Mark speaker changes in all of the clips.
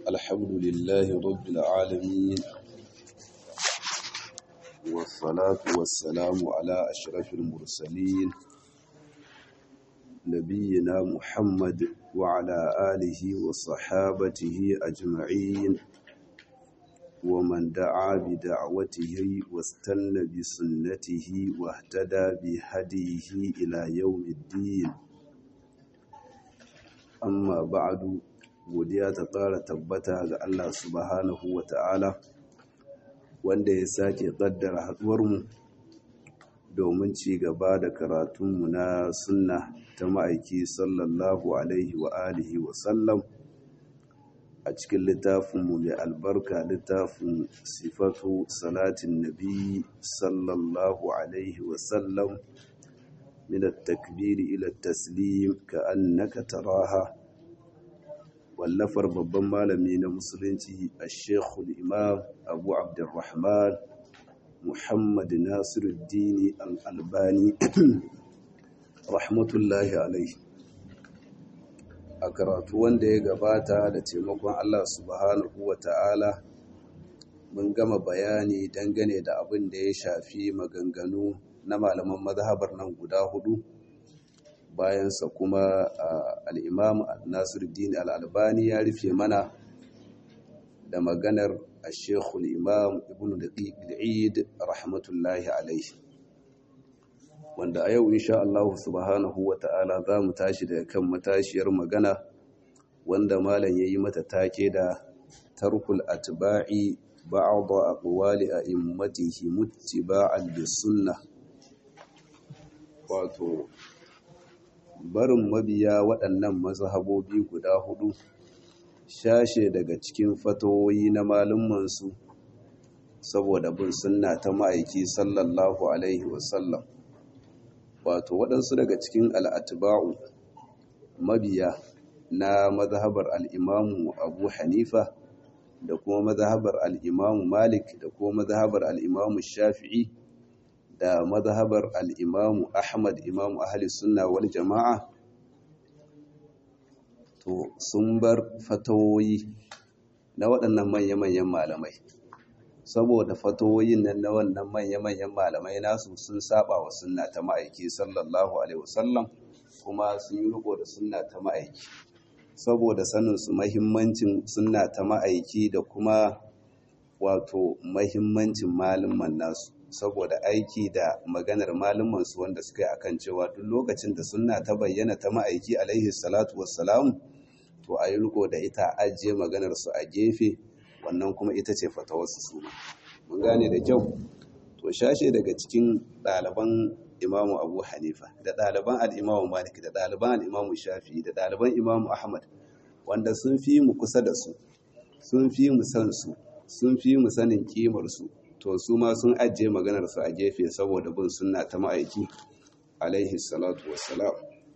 Speaker 1: الحمد لله رب العالمين والصلاة والسلام على أشرف المرسلين نبينا محمد وعلى آله وصحابته أجمعين ومن دعا بدعوته واستنى بسنته واهتدى بهديه إلى يوم الدين amma ba'adu godiya ta ƙara tabbata ga Allah subhanahu wa ta'ala wanda ya sake ƙaddara haɗuwarmu domin ci gaba da karatunmu na sunna ta ma'aiki sallallahu alaihi wa alihi wa sallam a cikin littafinmu mai albarka littafin sifatu salatin nabi sallallahu alaihi wa sallam من التكبير إلى التسليم كأنك تراها واللفر babban malami na musulunci الشيخ الإمام أبو عبد الرحمن محمد ناصر الدين الألباني رحمة الله عليه a karatu wanda ya gabata da taimakon Allah subhanahu wa ta'ala mun gama bayani dangane da abin da ya shafi maganganu na malaman mazhabar nan guda hudu bayansa kuma al'imam nasiruddin al'albani ya rufe mana da maganar a shekul imam ibn da'id rahmatullahi alaihi wanda a yau insha Allah subhanahu wa ta'ala za mu tashi daga kan matashiyar magana wanda malam ya yi mata take da tarkul atba'i ba'adha aqwali a'immatihi muttiba'an bis-sunnah wato barin mabiya waɗannan mazhabobi guda hudu shashe daga cikin fatoyi na malumansu saboda bin sunna ta ma'aiki sallallahu alaihi wasallam wato waɗansu daga cikin al'atba'u mabiya na mazhabar al'imamu abu hanifa da kuma mazhabar al'imamu malik da kuma mazhabar al'imamu shafi'i da mazhabar al'imamu Ahmad imamu ahli sunna wal jama'a to sun bar fatawoyi na waɗannan manya-manyan malamai saboda fatawoyin nan na wannan manya-manyan malamai nasu sun saba wa sunna ta ma'aiki sallallahu alaihi wasallam kuma sun yi riko da sunna ta ma'aiki saboda sanin su mahimmancin sunna ta ma'aiki da kuma wato mahimmancin malaman nasu saboda aiki da maganar malumansu wanda suka yi akan cewa duk lokacin da sunna ta bayyana ta ma'aiki alaihi salatu wassalam to a yi riko da ita ajiye maganar su a gefe wannan kuma ita ce fatawarsu su mun gane da kyau to shashe daga cikin ɗaliban imamu abu hanifa da ɗaliban al'imamu malik da ɗaliban al'imamu shafi da ɗaliban imamu ahmad wanda sun fi mu kusa da su sun fi mu san su sun fi mu sanin kimar su to su ma sun ajiye maganarsu a gefe saboda bin sunna ta ma'aiki alaihi salatu wassalam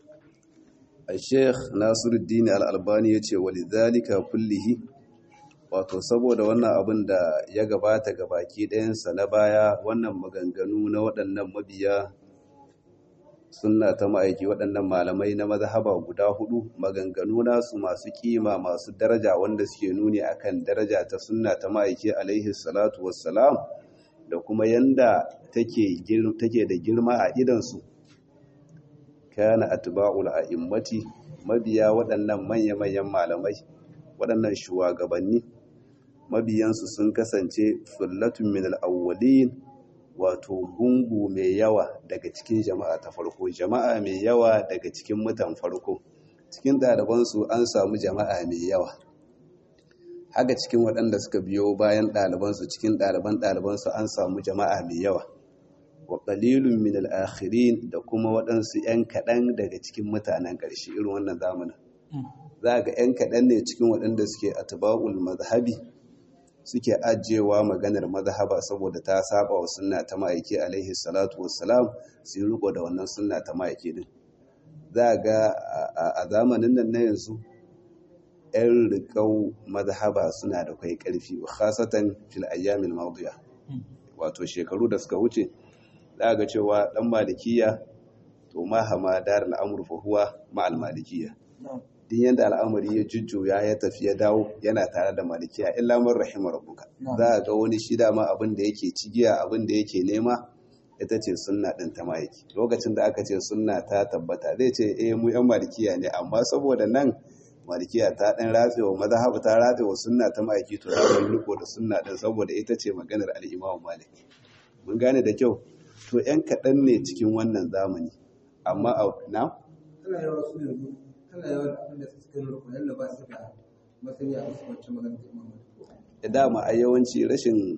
Speaker 1: a sheikh nasiruddin al'albani ya ce walidhalika kullihi wato saboda wannan abin da ya gabata ga baki ɗayansa na baya wannan maganganu na waɗannan mabiya sunna ta ma'aiki waɗannan malamai na mazhaba guda hudu maganganu nasu masu kima masu daraja wanda suke nuni akan daraja ta sunna ta ma'aiki alaihi salatu wassalam da kuma yanda take da girma a idansu kana atba'ul a'immati mabiya waɗannan manya-manyan malamai waɗannan shugabanni mabiyansu sun kasance sullatun min al-awwalin wato gungu mai yawa daga cikin jama'a ta farko jama'a mai yawa daga cikin mutan farko cikin ɗalibansu an samu jama'a mai yawa haka cikin waɗanda suka biyo bayan ɗalibansu cikin ɗaliban ɗalibansu an samu jama'a mai yawa wa ƙalilun min al'akhirin da kuma waɗansu ‘yan kaɗan daga cikin mutanen ƙarshe irin wannan zamanin za ga ‘yan kaɗan ne cikin waɗanda suke atba'ul mazhabi suke ajiyewa maganar mazhaba saboda ta saba wa sunna ta ma'aiki alaihi salatu wassalam su yi riko da wannan sunna ta ma'aiki din za ga a zamanin nan na yanzu 'yan rikau mazhaba suna da kai karfi khasatan fil ayyamil madiya wato shekaru da suka wuce za ga cewa dan malikiya to mahama dar al'amur fa huwa ma'al malikiya duk din yanda al'amari ya jujjuya ya tafi ya dawo yana tare da malikiya illa man rahima rabbuka za a ga wani shi dama abin da yake cigiya abin da yake nema ita ce sunna din ta maiki lokacin da aka ce sunna ta tabbata zai ce eh mu yan malikiya ne amma saboda nan malikiya ta dan ratsewa mazhabu ta ratsewa sunna ta maiki to za mu riko da sunna din saboda ita ce maganar al-Imam Malik mun gane da kyau to yan kaɗan ne cikin wannan zamani amma a na
Speaker 2: tana yawa su yanzu tana yawa abin da suke rukun yadda ba su da masani a wasu wacce magana ta imamu
Speaker 1: da dama a yawanci rashin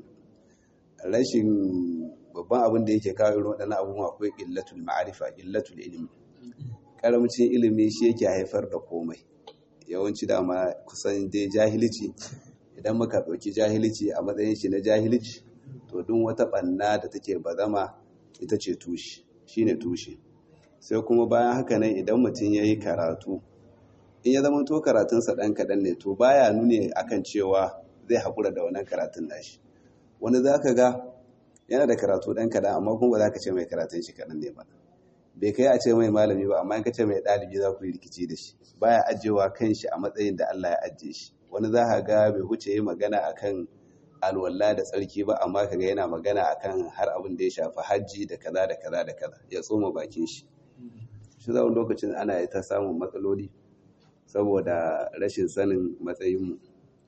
Speaker 1: rashin babban abin da yake kawo irin waɗannan abubuwa akwai illatul ma'arifa illatul ilimi karamcin ilimi shi yake haifar da komai yawanci dama kusan dai jahilci idan muka ɗauki jahilci a matsayin shi na jahilci to duk wata ɓanna da take bazama ita ce tushe shine tushe sai kuma bayan haka nan idan mutum ya yi karatu in ya zama to karatunsa ɗan kaɗan ne to baya nuni akan cewa zai haƙura da wannan karatun nashi wani za ka ga yana da karatu ɗan kaɗan amma kuma ba za ka ce mai karatun shi kaɗan ne ba bai kai a ce mai malami ba amma in ka ce mai ɗalibi za ku yi rikici da shi baya ajiyewa kan shi a matsayin da Allah ya ajiye shi wani za ka ga bai wuce yi magana akan alwala da tsarki ba amma kaga yana magana akan har abin da ya shafi hajji da kaza da kaza da kaza ya tsoma bakin shi shi za lokacin ana ta samun matsaloli saboda rashin sanin matsayinmu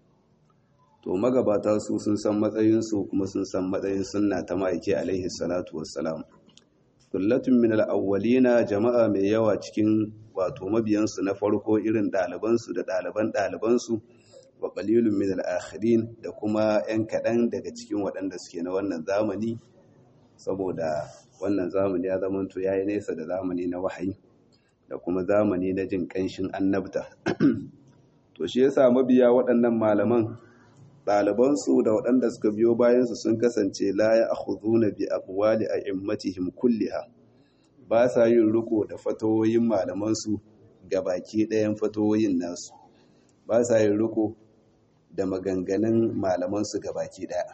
Speaker 1: to magabata su sun san matsayinsu kuma sun san matsayin sunna ta ma'aiki alaihi salatu wassalam kullatun min al-awwalina jama'a mai yawa cikin wato mabiyansu na farko irin ɗalibansu da ɗaliban ɗalibansu wa qalilun min al-akhirin da kuma 'yan kaɗan daga cikin waɗanda suke na wannan zamani saboda wannan zamani ya zamanto yayi nesa da zamani na wahayi da kuma zamani na jin ƙanshin annabta to shi yasa mabiya waɗannan malaman ɗalibansu da waɗanda suka biyo bayansu sun kasance la ya akhuduna bi aqwali a'immatihim kulliha ba sa yin riko da fatawoyin malamansu ga baki ɗayan fatawoyin nasu ba sa yin riko da maganganun malamansu ga baki ɗaya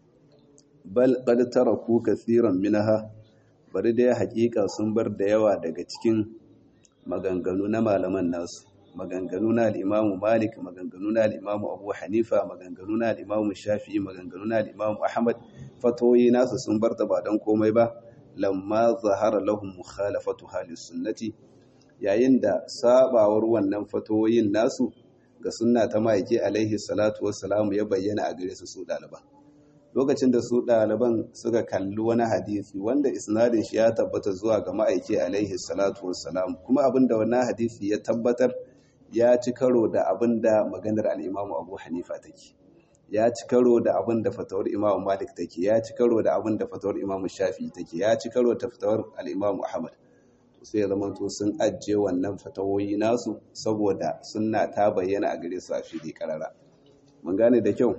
Speaker 1: bal qad taraku kaseeran minha bari dai haƙiƙa sun bar da yawa daga cikin maganganu na malaman nasu maganganu na al'imamu malik maganganu na al'imamu abu hanifa maganganu na al'imamu shafi'i maganganu na al'imamu ahmad fatoyi nasu sun bar ta ba don komai ba lamma zahara lahum mukhalafatu halis sunnati yayin da sabawar wannan fatoyin nasu ga sunna ta ma'aiki alaihi salatu wassalamu ya bayyana a gare su su ɗaliban lokacin da su ɗaliban suka kalli wani hadisi wanda isnadin shi ya tabbata zuwa ga ma'aiki alaihi salatu wassalam kuma abinda wannan hadisi ya tabbatar ya ci karo da abinda maganar al'imamu abu hanifa take ya ci karo da abinda fatawar imamu malik take ya ci karo da abinda fatawar imamu shafi take ya ci karo da fatawar al'imamu ahmad sai ya zama to sun ajiye wannan fatawoyi nasu saboda sunna ta bayyana a gare su a fili karara mun gane da kyau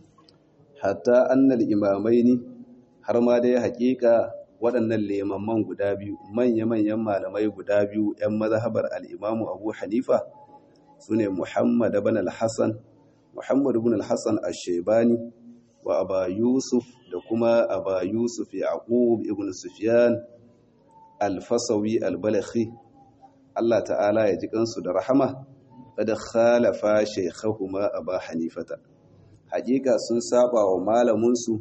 Speaker 1: hatta annal imamai ne har ma dai hakika waɗannan limamman guda biyu manya-manyan malamai guda biyu 'yan mazhabar al'imamu abu hanifa su ne muhammad ibn al-hassan muhammad ibn al-hassan al-shaibani wa aba yusuf da kuma aba yusuf yaqub ibn sufyan al-fasawi al-balakhi Allah ta'ala ya ji kansu da rahama kada khalafa shaykhahuma aba hanifata hakika sun saba wa malaminsu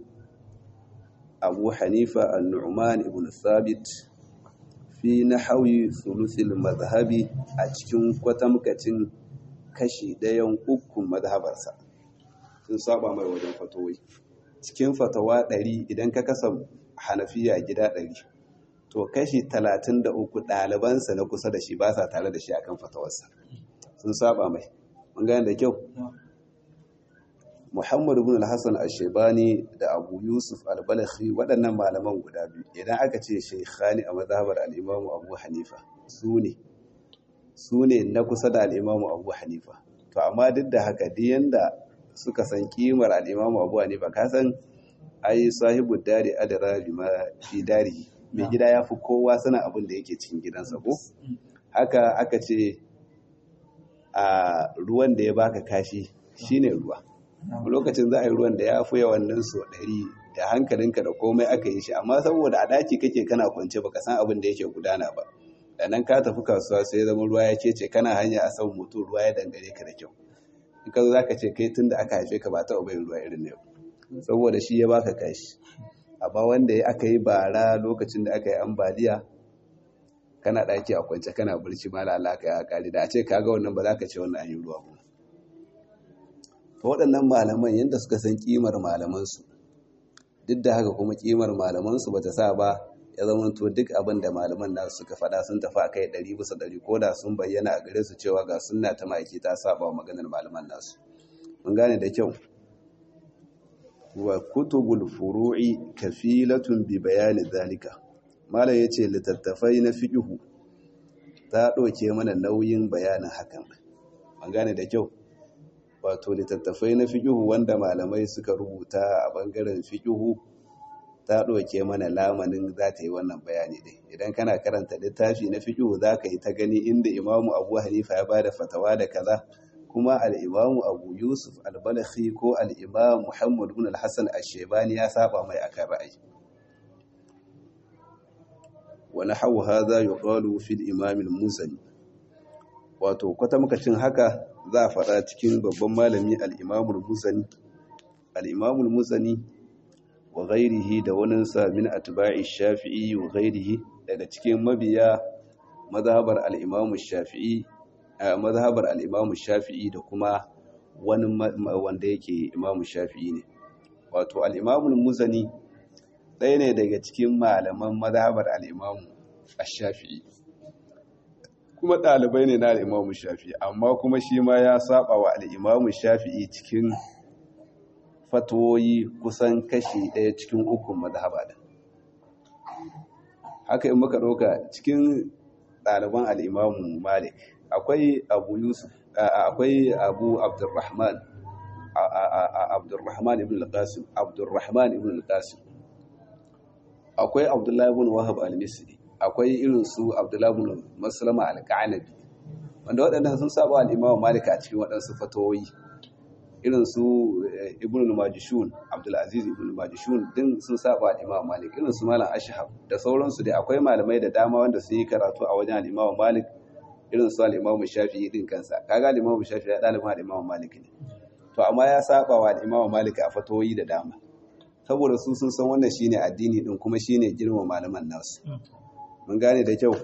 Speaker 1: abu hanifa al-nu'man ibn thabit fi nahwi thuluthil madhhabi a cikin kwatamkacin kashi ɗayan ukun madhabarsa sun saba mai wajen fatowai cikin fatawa ɗari idan ka kasa hanafiya gida ɗari to kashi talatin da uku ɗalibansa na kusa da shi ba sa tare da shi akan fatawarsa sun saba mai mun gane da kyau Muhammadu bin al-Hassan al-Shaibani da Abu Yusuf al-Balakhi waɗannan malaman guda biyu idan aka ce shaykhani a mazhabar al-Imam Abu Hanifa su ne su ne na kusa da al-Imam Abu Hanifa to amma duk da haka duk yanda suka san kimar al-Imam Abu Hanifa ka san ai sahibu dari adara bi ma fi dari mai gida ya fi kowa sanin abin da yake cikin gidansa ko haka aka ce a ruwan da ya baka kashi shine ruwa lokacin za a yi ruwan da ya fi yawan nan so ɗari da hankalinka da komai aka yi shi amma saboda a daki kake kana kwance baka san abin da yake gudana ba da nan ka tafi kasuwa sai zama ruwa ya ce kana hanya a saman mutum ruwa ya dangare ka da kyau in ka zo za ka ce kai tun da aka haife ka ba ta ubayin ruwa irin yau saboda shi ya baka kashi amma wanda ya aka yi bara lokacin da aka yi ambaliya kana ɗaki a kwance kana barci ma lalaka ya kare da a ce kaga wannan ba za ka ce wannan an yi ruwa ba to waɗannan malaman yadda suka san kimar malamansu duk da haka kuma kimar malamansu ba ta sa ba ya zama to duk abin da malaman nasu suka faɗa sun tafi a kai ɗari bisa ɗari ko da sun bayyana a gare su cewa ga sunna ta ma'aiki ta saba wa maganar malaman nasu mun gane da kyau wa kutubul furu'i kafilatun bi bayani zalika malam yace littattafai na fiqhu ta ɗauke mana nauyin bayanin hakan mun gane da kyau wato littattafai na fiƙihu wanda malamai suka rubuta a ɓangaren fiƙihu ta ɗauke mana lamanin za ta yi wannan bayani ɗin idan kana karanta littafi na fiƙihu za ka yi ta gani inda imamu abu hanifa ya ba da fatawa da kaza kuma al'imamu abu yusuf albalakhi ko al'imam muhammad bin al-hassan ashebani ya saba mai akan ra'ayi wani hau haza ya ƙwalu fil imamin musani wato kwatamkacin haka za a faɗa cikin babban malami al'imamul musani al'imamul musani wa gairihi da waninsa min atba'i shafi'i wa gairihi daga cikin mabiya mazhabar al'imamu shafi'i mazhabar al'imamu shafi'i da kuma wani wanda yake imamu shafi'i ne wato al'imamul musani ɗaya ne daga cikin malaman mazhabar al'imamu shafi'i kuma ɗalibai ne na al'imamu shafi'i amma kuma shi ma ya saba wa al'imamu shafi'i cikin fatoyi kusan kashi ɗaya cikin ukun mazhaba da haka in muka ɗauka cikin ɗaliban al'imamu malik akwai abu yusuf akwai abu abdurrahman abdurrahman ibn al-qasim abdurrahman ibn al-qasim akwai abdullahi ibn wahab al-misri akwai irin su abdullahi ibn maslama al-qanabi wanda waɗannan sun saba al-imam malik a cikin waɗansu fatawoyi irin su ibn al-majishun abdul aziz ibn al-majishun din sun saba al-imam malik irin su malam ashhab da sauransu dai akwai malamai da dama wanda sun yi karatu a wajen al-imam malik irin su al-imam shafi'i din kansa kaga al-imam shafi'i ya dalibin al-imam malik ne to amma ya saba wa al-imam malik a fatawoyi da dama saboda su sun san wannan shine addini din kuma shine girma malaman nasu mun gane da kyau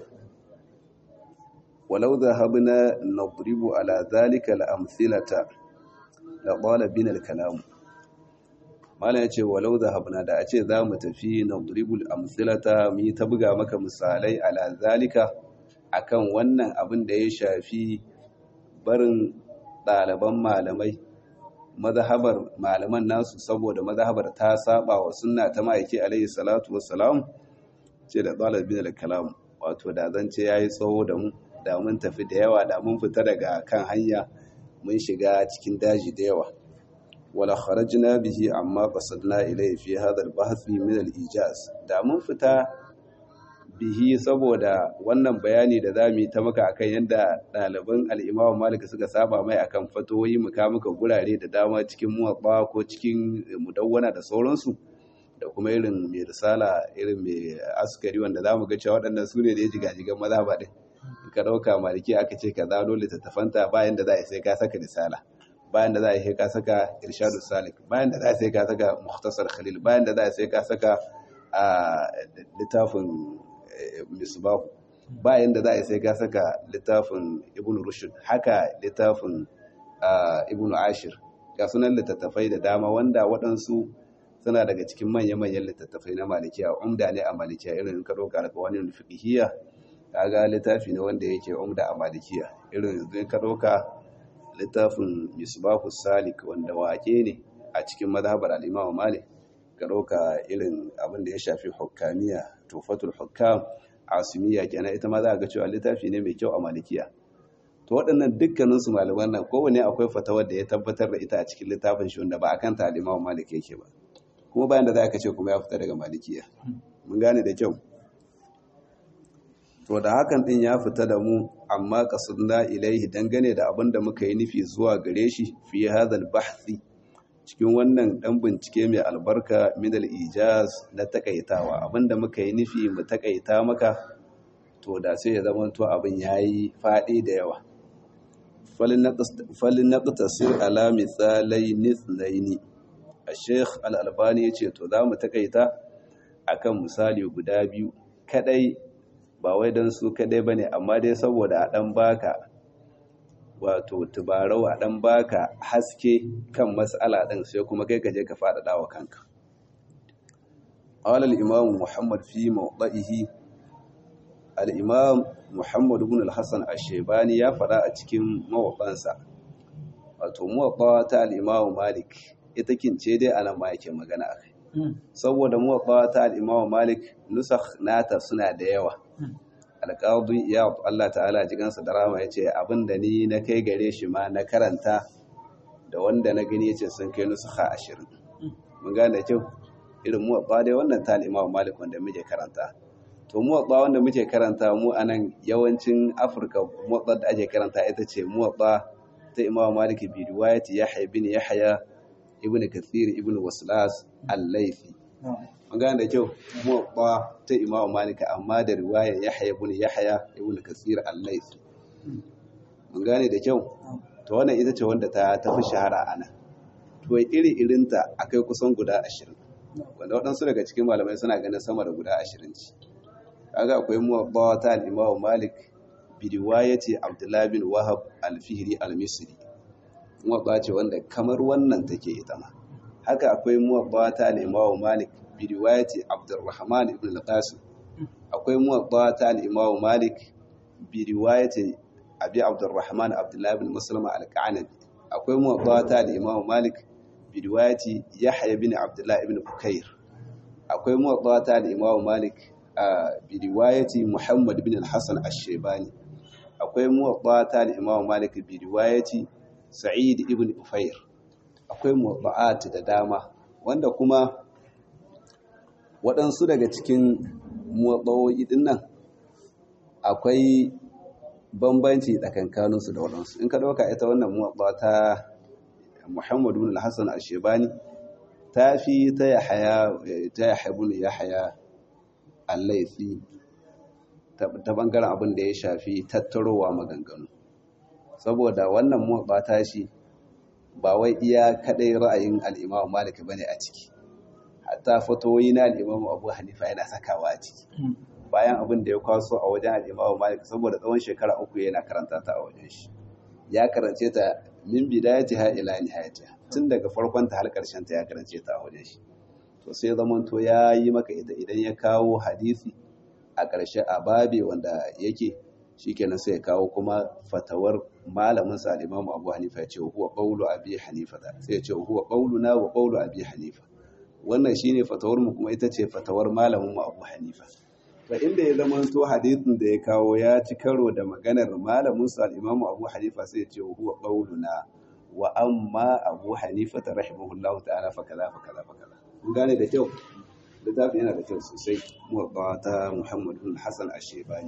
Speaker 1: walau zahabna nadribu ala zalika al-amthilata la qala bina al-kalam malam yace walau zahabna da a ce za mu tafi nadribu al-amthilata mu yi ta buga maka misalai ala zalika akan wannan abin da ya shafi barin ɗaliban malamai mazhabar malaman nasu saboda mazhabar ta saba wa sunna ta ma'aiki alaihi salatu wassalam ce da ɗalibin da kalam wato da zance ya yi tsawo da mu da mun tafi da yawa da mun fita daga kan hanya mun shiga cikin daji da yawa wala kharajna bihi amma qasadna ilayhi fi hadha al-bahth min al-ijaz da mun fita bihi saboda wannan bayani da za mu yi ta maka akan yadda ɗaliban al'imawa malika suka saba mai akan fatoyi muka muka gurare da dama cikin muwatsa ko cikin mudawwana da sauransu da kuma irin mai risala irin mai askari wanda za mu ga cewa waɗannan su ne da ya jigajigan maza ba ɗin ka ɗauka maliki aka ce ka zano littattafanta bayan da za a sai ka saka risala bayan da za a sai ka saka irshadu salik bayan da za a sai ka saka muhtasar khalil bayan da za a sai ka saka a littafin misbahu bayan da za a sai ka saka littafin ibn rushd haka littafin ibn ashir ga sunan littattafai da dama wanda waɗansu suna daga cikin manya-manyan littattafai na malikiya umda ne a malikiya irin ka ɗauka daga wani fiqhiyya kaga littafi ne wanda yake umda a malikiya irin yanzu ka ɗauka littafin misbahu salik wanda wake ne a cikin mazhabar al-imam malik ka ɗauka irin abin da ya shafi hukamiya tufatul hukam asimiya kenan ita ma za ga cewa littafi ne mai kyau a malikiya to waɗannan dukkanin su malaman nan kowane akwai fatawar da ya tabbatar da ita a cikin littafin shi wanda ba a kan talimawa malik yake ba kuma bayan da za ka ce kuma ya fita daga malikiya mun gane da kyau to da hakan din ya fita da mu amma qasadna ilaihi dangane da abin da muka yi nufi zuwa gare shi fi hadal bahthi cikin wannan dan bincike mai albarka min ijaz na takaitawa abinda muka yi nufi mu takaita maka to da sai ya zama to abin yayi faɗi da yawa falin naqtasir ala misalai nithnaini Sheikh Al-Albani yace to za mu takaita akan misali guda biyu kadai ba wai dan su kadai bane amma dai saboda a dan baka wato tubarau a dan baka haske kan mas'ala din sai kuma kai kaje ka fada dawa kanka qala al-imam Muhammad fi mawdihi al-imam Muhammad ibn al-Hasan ash-Shaybani ya fada a cikin mawabansa wato muwatta ta al-imam Malik ita kince dai anan ma yake magana akai saboda muwatta ta al-imam Malik nusakh nata suna da yawa alƙadu ya Allah ta'ala jigansa da rama ya ce abinda ni na kai gare shi ma na karanta da wanda na gani ya ce sun kai nusuka ashirin mun gane kyau irin muwaɓa dai wannan ta imamu malik wanda muke karanta to muwaɓa wanda muke karanta mu a nan yawancin afirka muwaɓa da ake karanta ita ce muwaɓa ta imamu malik bi riwayati yahya ibn yahya ibn kathir ibn waslas al-laifi mun gane da kyau muwaɓa ta imamu malika amma da riwayar yahya ibn yahya ibn kasir al-layth mun gane da kyau to wannan ita ce wanda ta tafi shahara ana to iri irinta akai kusan guda 20 wanda waɗansu daga cikin malamai suna ganin sama da guda 20 ce kaga akwai muwaɓa ta al-imamu malik bi riwayati abdullah bin wahab al-fihri al-misri muwaɓa ce wanda kamar wannan take ita ma haka akwai muwaɓa ta al-imamu malik برواية عبد الرحمن بن القاسم أقوي موضعة الإمام مالك برواية أبي عبد الرحمن عبد الله بن مسلم الكعنبي أقوي موضعة الإمام مالك برواية يحيى بن عبد الله بن بكير أقوي موضعة الإمام مالك برواية محمد بن الحسن الشيباني أقوي موضعة الإمام مالك برواية سعيد بن أفير أقوي موضعات ددامة wanda kuma waɗansu daga cikin motsawoyi ɗin nan akwai bambanci tsakankaninsu da waɗansu in ka ɗauka ita wannan motsa ta muhammadu bin hassan ashebani ta fi ta yahaya ta yahabun yahaya allaifi ta ɓangaren abin da ya shafi tattarowa maganganu saboda wannan motsa ta shi ba wai iya kaɗai ra'ayin al'imamu malik bane a ciki hatta fatoyi na al'imamu abu hanifa yana sakawa a ciki bayan abin da ya kwaso a wajen al'imamu malik saboda tsawon shekara uku yana karanta ta a wajen shi ya karance ta min bidayati ha ila nihayati tun daga farkon ta har karshen ta ya karance ta a wajen shi to sai zaman to ya yi maka ita idan ya kawo hadisi a ƙarshe a babe wanda yake shikenan sai ya kawo kuma fatawar malamin sa al-imamu abu hanifa ya ce huwa qawlu abi hanifa sai ya ce huwa qawluna wa qawlu abi hanifa wannan shine fatawar mu kuma ita ce fatawar malamin mu Abu Hanifa to inda ya zama to hadisin da ya kawo ya ci karo da maganar malamin sa al-Imam Abu Hanifa sai ya ce huwa qauluna wa amma Abu Hanifa rahimahullahu ta'ala fa kaza fa kaza fa kaza kun gane da kyau littafin yana da kyau sosai muwatta ta Muhammad bin Hassan Ash-Shaybani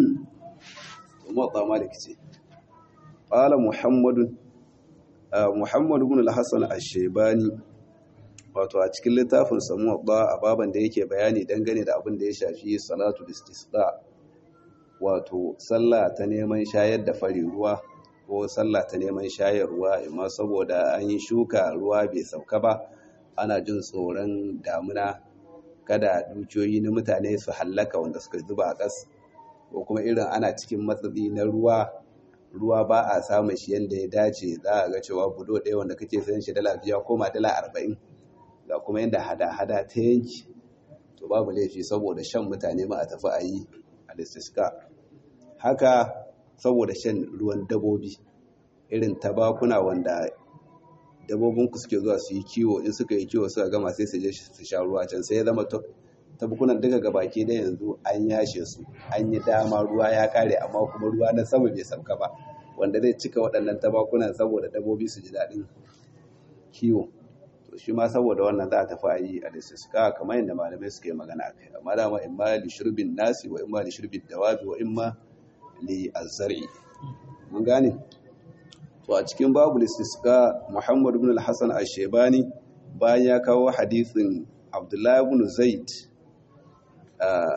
Speaker 1: muwatta Malik ce qala Muhammad Muhammad bin Hassan Ash-Shaybani wato a cikin littafin samuwa ba a baban da yake bayani dangane da abin da ya shafi salatu istisqa wato sallah ta neman shayar da fari ruwa ko sallah ta neman shayarwa amma saboda an yi shuka ruwa bai sauka ba ana jin tsoron damuna kada dukiyoyi na mutane su hallaka wanda suka zuba a ƙas ko kuma irin ana cikin matsatsi na ruwa ruwa ba a samun shi yadda ya dace za a ga cewa budo ɗaya wanda kake sayan shi dala biya koma dala arba'in ga kuma yadda hada-hada ta yanki to babu laifi saboda shan mutane ma a tafi a yi a listiska haka saboda shan ruwan dabobi irin tabakuna wanda dabobinku suke zuwa su yi kiwo in suka yi kiwo suka gama sai su je su sha ruwa can sai ya zama tabukunan duka gabaki da yanzu an yashe su an yi dama ruwa ya kare amma kuma ruwa na sama bai sauka ba wanda zai cika waɗannan tabakunan saboda dabobi su ji daɗin kiwo to shi ma saboda wannan za a tafi a yi a lissuka kamar yadda malamai suke magana a kai amma dama in ma li shurbin nasi wa in ma li shurbin dawabi wa in ma li azzari mun gane to a cikin babu lissuka muhammad ibn al-hasan ash-shaybani bayan ya kawo hadisin abdullahi ibn zaid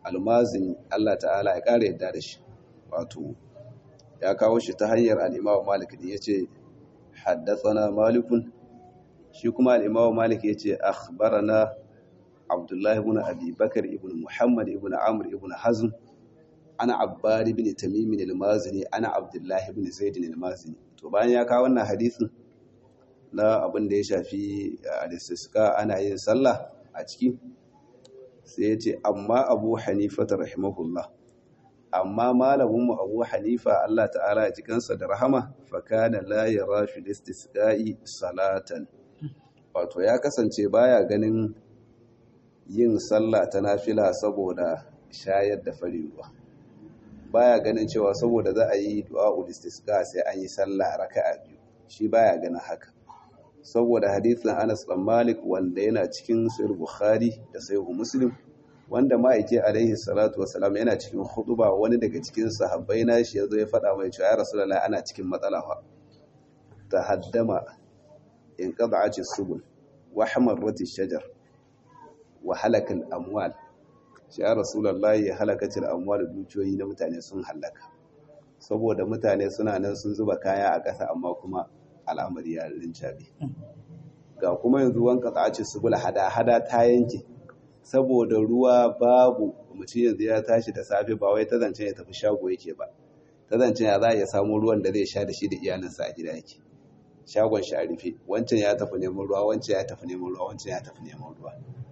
Speaker 1: almazini Allah ta'ala ya ƙara yadda da shi wato ya kawo shi ta hanyar al'imawa malik ne ya ce haddasa malikun shi kuma al'imawa malik ya ce akhbarana abdullahi ibn abi bakar ibn muhammad ibn amr ibn hazm ana abbari ibn tamim al-mazini ana abdullahi ibn zaid al-mazini to bayan ya kawo wannan hadisin na abin da ya shafi al-istisqa ana yin sallah a ciki sai ya ce amma abu hanifa rahimahullah amma malamin mu abu hanifa Allah ta'ala ya cikansa da rahama fa kana la yara fi istisqa'i salatan wato ya kasance baya ganin yin sallah ta nafila saboda shayar da fari ruwa baya ganin cewa saboda za a yi du'a'ul istisqa sai an yi sallah raka'a biyu shi baya ganin haka saboda hadisin Anas dan Malik wanda yana cikin Sahih Bukhari da Sahih Muslim wanda ma'aiki alaihi salatu wasalam yana cikin hutuba wani daga cikin sahabbai na shi yazo ya faɗa mai cewa ya rasulullahi ana cikin matsala fa tahaddama in qad'ati subul wa hamarrat shajar wa halaka al-amwal shi ya rasulullahi halakatil amwal dukiyoyi na mutane sun halaka saboda mutane suna nan sun zuba kaya a ƙasa amma kuma al'amari ya rincabe ga kuma yanzu wanka tsaci subul hada-hada ta yanke saboda ruwa babu mutum yanzu ya tashi da safe ba wai ta zance ya tafi shago yake ba ta zance ya za a iya samu ruwan da zai sha da shi da iyalinsa a gida yake shagon shi a rufe wancan ya tafi neman ruwa wancan ya tafi neman ruwa wancan ya tafi neman ruwa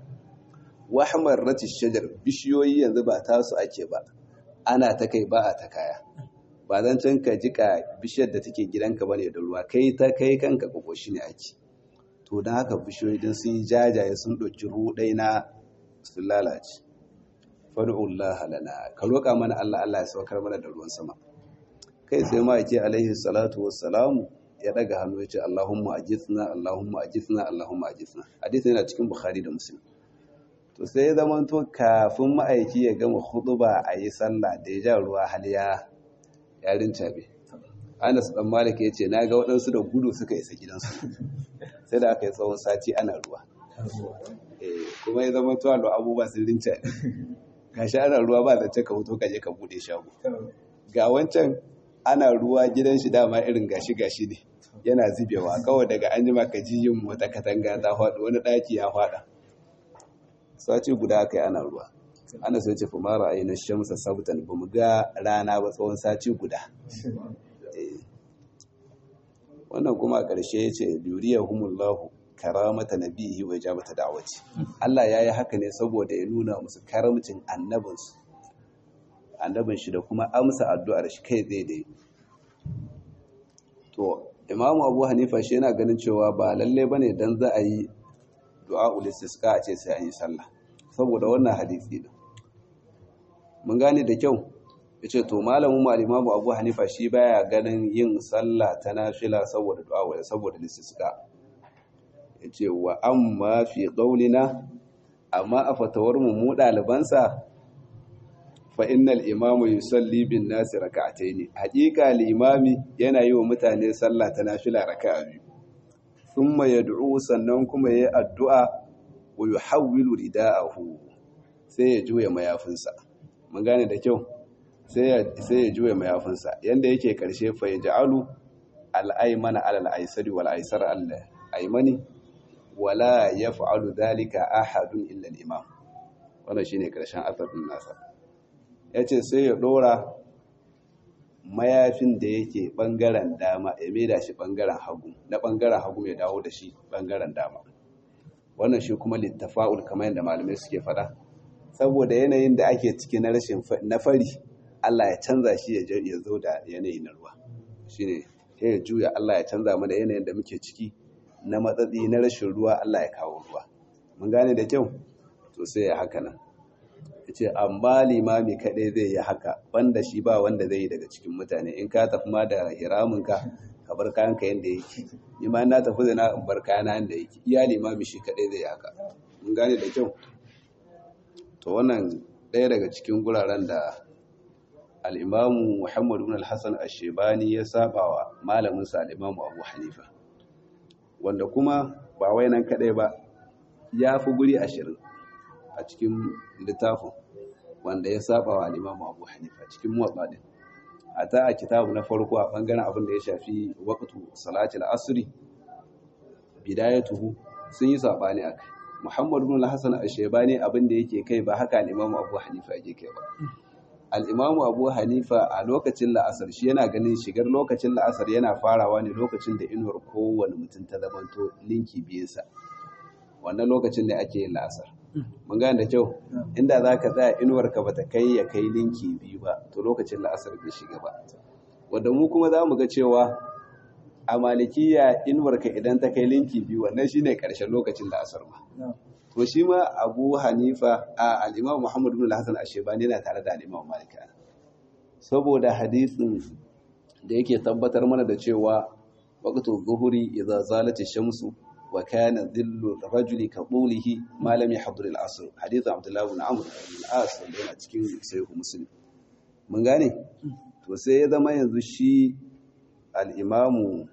Speaker 1: wahmar rati shajar bishiyoyi yanzu ba tasu ake ba ana ta kai ba a ta kaya ba zan can ka jika bishiyar da take gidanka bane da ruwa kai ta kai kanka kokoshi ne ake to don haka bishiyoyi din sun yi jajaye sun ɗauki ruɗai na sun lalace fadu'ullah lana ka roƙa mana Allah Allah ya saukar mana da ruwan sama kai sai ma yake alaihi salatu wassalamu ya daga hannu ya ce Allahumma ajithna Allahumma ajithna Allahumma ajithna hadisi yana cikin Bukhari da Muslim to sai ya zama to kafin ma'aiki ya gama huɗuba a yi sallah da ya ja ruwa hal ya yarin cabe Anas dan Malik ya ce na ga waɗansu da gudu suka isa gidansu sai da aka yi tsawon sati ana ruwa kuma ya zama tuwa da abubuwa sun rinca gashi ana ruwa ba zance ka hoto ka je ka bude shago ga wancan ana ruwa gidan shi dama irin gashi gashi ne yana zubewa kawai daga an jima ka ji yin wata katanga ta faɗi wani ɗaki ya faɗa sati guda aka yi ana ruwa ana sai ce fumara a yi na shamsa sabtan ba mu ga rana ba tsawon sati guda wannan kuma a ƙarshe ya ce duriya humullahu karamata nabihi wa ijabata da'wati Allah yayi haka ne saboda ya nuna musu karamcin annabinsu annabin shi da kuma amsa addu'ar shi kai zai dai to imamu abu hanifa shi yana ganin cewa ba lalle bane dan za a yi du'a ulistisqa a ce sai an yi sallah saboda wannan hadisi din mun gane da kyau yace to malamin mu al-imamu abu hanifa shi baya ganin yin sallah ta nafila saboda du'a saboda istisqa yace wa amma fi qaulina amma a fatawar mu mu dalibansa fa innal imamu yusalli bin nasi raka'ataini haqiqa al-imami yana yi wa mutane sallah ta nafila raka'a biyu thumma yad'u sannan kuma yayi addu'a wa yuhawwilu rida'ahu sai ya juya mayafinsa mun gane da kyau sai ya sai ya juya mayafinsa yanda yake karshe fa yaj'alu al-aymana ala al-aysari wal aysara al-aymani wala yaf'alu dhalika ahadun illa al-imam wannan shine karshen asarin nasa yace sai ya dora mayafin da yake bangaren dama ya maida shi bangaren hagu na bangaren hagu ya dawo da shi bangaren dama wannan shi kuma littafa'ul kamar yadda malamai suke fada saboda yanayin da ake ciki na rashin na fari Allah ya canza shi ya zo da yanayi na ruwa shine sai ya juya Allah ya canza mu da yanayin da muke ciki na matsatsi na rashin ruwa Allah ya kawo ruwa mun gane da kyau to sai ya haka nan yace amma limami kadai zai yi haka banda shi ba wanda zai yi daga cikin mutane in ka tafi ma da hiramin ka ka bar kayan ka yanda yake ni ma na tafi da na in bar kayana yanda yake iya limami shi kadai zai yi haka mun gane da kyau to wannan ɗaya daga cikin guraren da al'imamu Muhammad ibn al-Hassan al-Shebani ya saba wa malaminsa al'imamu Abu Hanifa wanda kuma ba wai nan kaɗai ba ya fi guri ashirin a cikin littafin wanda ya saba wa al-Imam Abu Hanifa cikin muwatta din ata a kitabu na farko a bangaren abin da ya shafi waqtu salati al-asri bidayatuhu sun yi sabani akai Muhammad ibn al-Hasan al-Shaybani abin da yake kai ba haka al-Imam Abu Hanifa yake kai ba al-Imam Abu Hanifa a lokacin la'asar shi yana ganin shigar lokacin la'asar yana farawa ne lokacin da inuwar kowane mutum ta zamanto linki biyunsa wannan lokacin da ake yin la'asar mun gane da kyau inda za ka tsaya inuwarka ba ta kai ya kai linki biyu ba to lokacin la'asar bai shiga ba wadda mu kuma za mu ga cewa a malikiya inuwarka idan ta kai linki biyu wannan shine karshen lokacin la'asar ma to shi ma abu hanifa a al'imam muhammad bin hassan ashebani yana tare da al'imam malika saboda hadisin da yake tabbatar mana da cewa waqtu zuhuri idza zalati shamsu wa kana dhillu rajuli ka qulihi ma lam yahdhur al-asr hadith abdullah ibn amr ibn al-as da yana cikin sahih muslim mun gane to sai ya zama yanzu shi al-imamu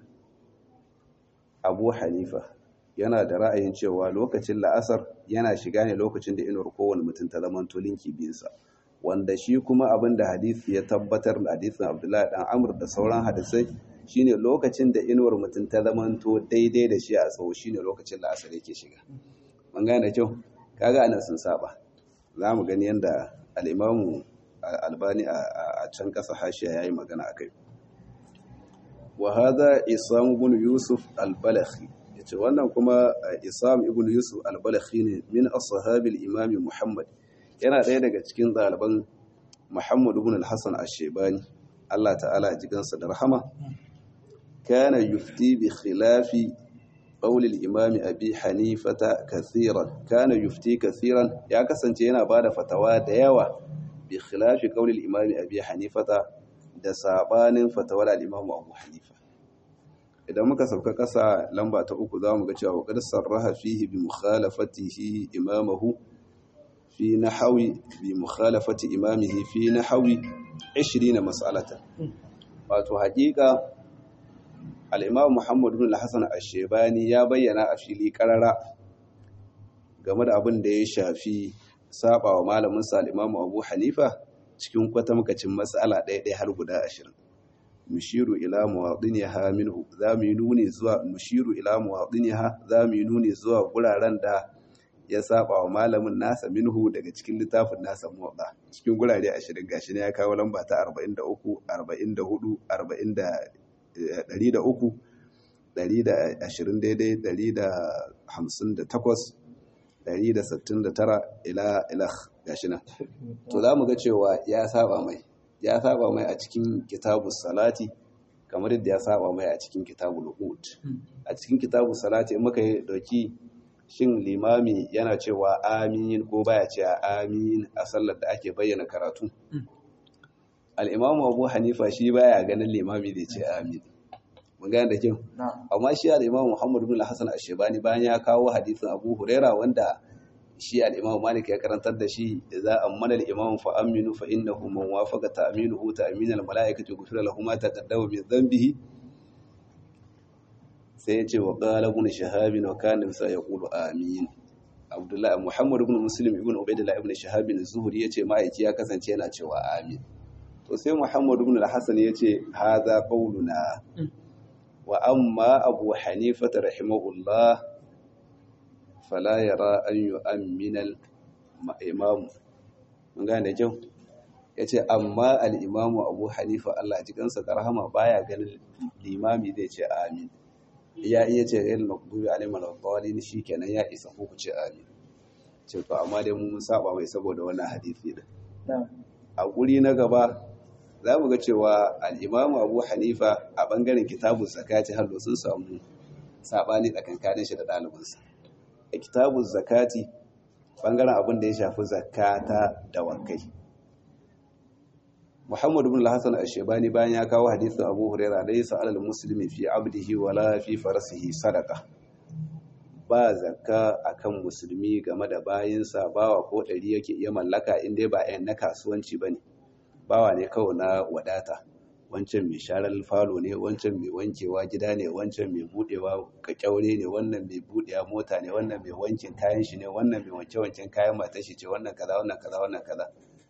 Speaker 1: abu hanifa yana da ra'ayin cewa lokacin la'asar yana shiga ne lokacin da inuwar kowane mutum ta zama linki biyunsa wanda shi kuma abin da hadisi ya tabbatar da hadisin abdullahi dan amur da sauran hadisai shine lokacin da inuwar mutum ta zamanto daidai da shi a tsawo shine lokacin la'asar yake shiga mun gane kyau kaga anan sun saba za mu gani yadda al'imamu albani a can ƙasa hashiya ya yi magana a kai wa hada isam ibn yusuf al-balakhi yace wannan kuma isam ibn yusuf al-balakhi ne min ashabi al-imam muhammad yana ɗaya daga cikin ɗaliban muhammad ibn al-hasan ash-shaybani Allah ta'ala ya jikansa da rahama kana yufti bi khilafi qawl al-imam abi hanifata kathiran kana yufti kathiran ya kasance yana bada fatawa da yawa bi khilafi qawl al-imam abi hanifata da sabanin fatawar al-imam abu hanifa idan muka sauka ƙasa lamba ta uku za mu ga cewa waƙar sarraha fihi bi mukhalafatihi imamahu fi nahawi bi mukhalafati imamihi fi nahawi 20 mas'alatan wato haƙiƙa al-imam Muhammad ibn al-Hasan ash-Shaybani ya bayyana a fili karara game da abin da ya shafi saba wa malamin sa al-imam Abu Hanifa cikin kwatamkacin mas'ala ɗaya ɗaya har guda 20 nushiru ila muwadiniha minhu za mu yi nuni zuwa nushiru ila muwadiniha za mu yi nuni zuwa guraren da ya saba wa malamin nasa minhu daga cikin littafin nasa muwadda cikin gurare 20 gashi ne ya kawo lamba ta 43 44 40 103 120 daidai 158 169 ila ila gashi nan to za mu ga cewa ya saba mai ya saba mai a cikin kitabu salati kamar yadda ya saba mai a cikin kitabu lu'ud a cikin kitabu salati muka yi dauki shin limami yana cewa amin ko baya cewa amin a sallar da ake bayyana karatu al'imamu abu hanifa shi baya ganin limami da ce amin mun gane da kyau amma shi al'imamu muhammadu bin hassan ashebani bayan ya kawo hadisin abu huraira wanda shi al'imamu malik ya karantar da shi za a mana al'imamu fa aminu fa innahu man wafaqa ta'minuhu ta'minal mala'ikati ghufira lahu ma taqaddama min dhanbihi sai ya ce wa qala ibn shahab wa kana bisa yaqulu amin abdullahi muhammad ibn muslim ibn ubaidillah ibn shahab az-zuhri yace ma'aiki ya kasance yana cewa amin to sai muhammad ibn al-hasan yace hadha qawluna wa amma abu hanifa rahimahullah fala yara an yu'ammina al-imam mun gane kyau yace amma al-imamu abu hanifa Allah ji kansa da rahama baya ganin limami zai ce amin ya iya ce ghayr maghdubi alaihim wal shikenan ya isa ko ku ce amin ce to amma dai mun saba mai saboda wannan hadisi din a guri na gaba za mu ga cewa al-imamu abu hanifa a bangaren kitabun zakati har sun samu sabani tsakankanin shi da ɗalibinsa a kitabun zakati bangaren abin da ya shafi zakata da wakai muhammadu bin hassan ashebani bayan ya kawo hadisin abu huraira da yasa alal muslimi fi abdihi wala fi farasihi sadaka ba zakka akan musulmi game da bayinsa bawa ko ɗari yake iya mallaka inda ba yan na kasuwanci bane bawa ne kawai na wadata wancan mai sharar falo ne wancan mai wankewa gida ne wancan mai budewa kakyaure ne wannan mai budewa mota ne wannan mai wankin kayan shi ne wannan mai wanke wanken kayan matar shi ce wannan kaza wannan kaza wannan kaza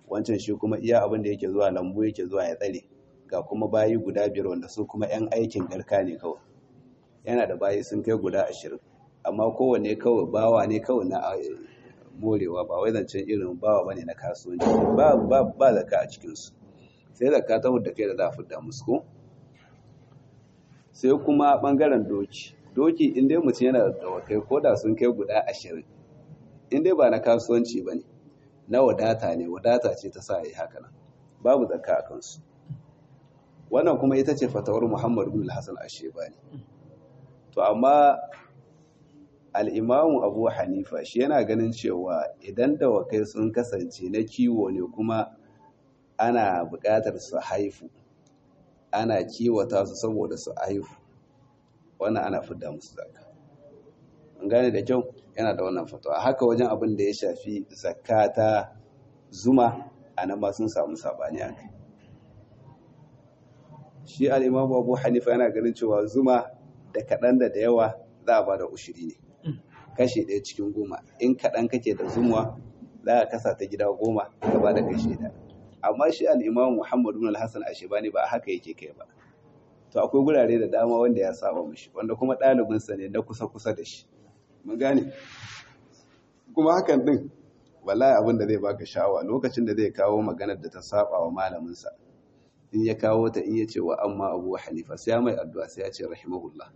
Speaker 1: wancan shi kuma iya abin da yake zuwa lambu yake zuwa ya tsare ga kuma bayi guda biyar wanda su kuma 'yan aikin garka ne kawai yana da bayi sun kai guda ashirin amma kowane kawai bawa ne kawai na morewa ba wai zancen irin bawa bane na kasuwanci ba ba ba zaka a cikinsu sai zaka ta da kai da za a fidda musu ko sai kuma bangaren doki doki in dai mutum yana da dawakai ko da sun kai guda ashirin in dai ba na kasuwanci ba ne na wadata ne wadata ce ta sa yi haka nan babu zakka a kansu wannan kuma ita ce fatawar muhammadu bin hassan ashebani to amma al'imamu abu hanifa shi yana ganin cewa idan dawakai sun kasance na kiwo ne kuma ana buƙatar su haifu ana kiwata su saboda su haifu wannan ana fidda musu zakka an gane da kyau yana da wannan fatawa haka wajen abin da ya shafi zakka ta zuma a nan ma sun samu sabani a kai shi al'imamu abu hanifa yana ganin cewa zuma da kaɗan da da yawa za a ba da ushiri ne kashe ɗaya cikin goma in kaɗan kake da zumuwa za a kasa ta gida goma ka ba da kashe ɗaya amma shi al'imamu muhammadu bin alhassan ashebani ba haka yake kai ba to akwai gurare da dama wanda ya saba mishi wanda kuma ɗalibinsa ne na kusa-kusa da shi mun gane kuma hakan ɗin wallahi abin da zai baka sha'awa lokacin da zai kawo maganar da ta saba wa malaminsa in ya kawo ta in ya ce wa amma abu hanifa sai ya mai addu'a sai ya ce rahimahullah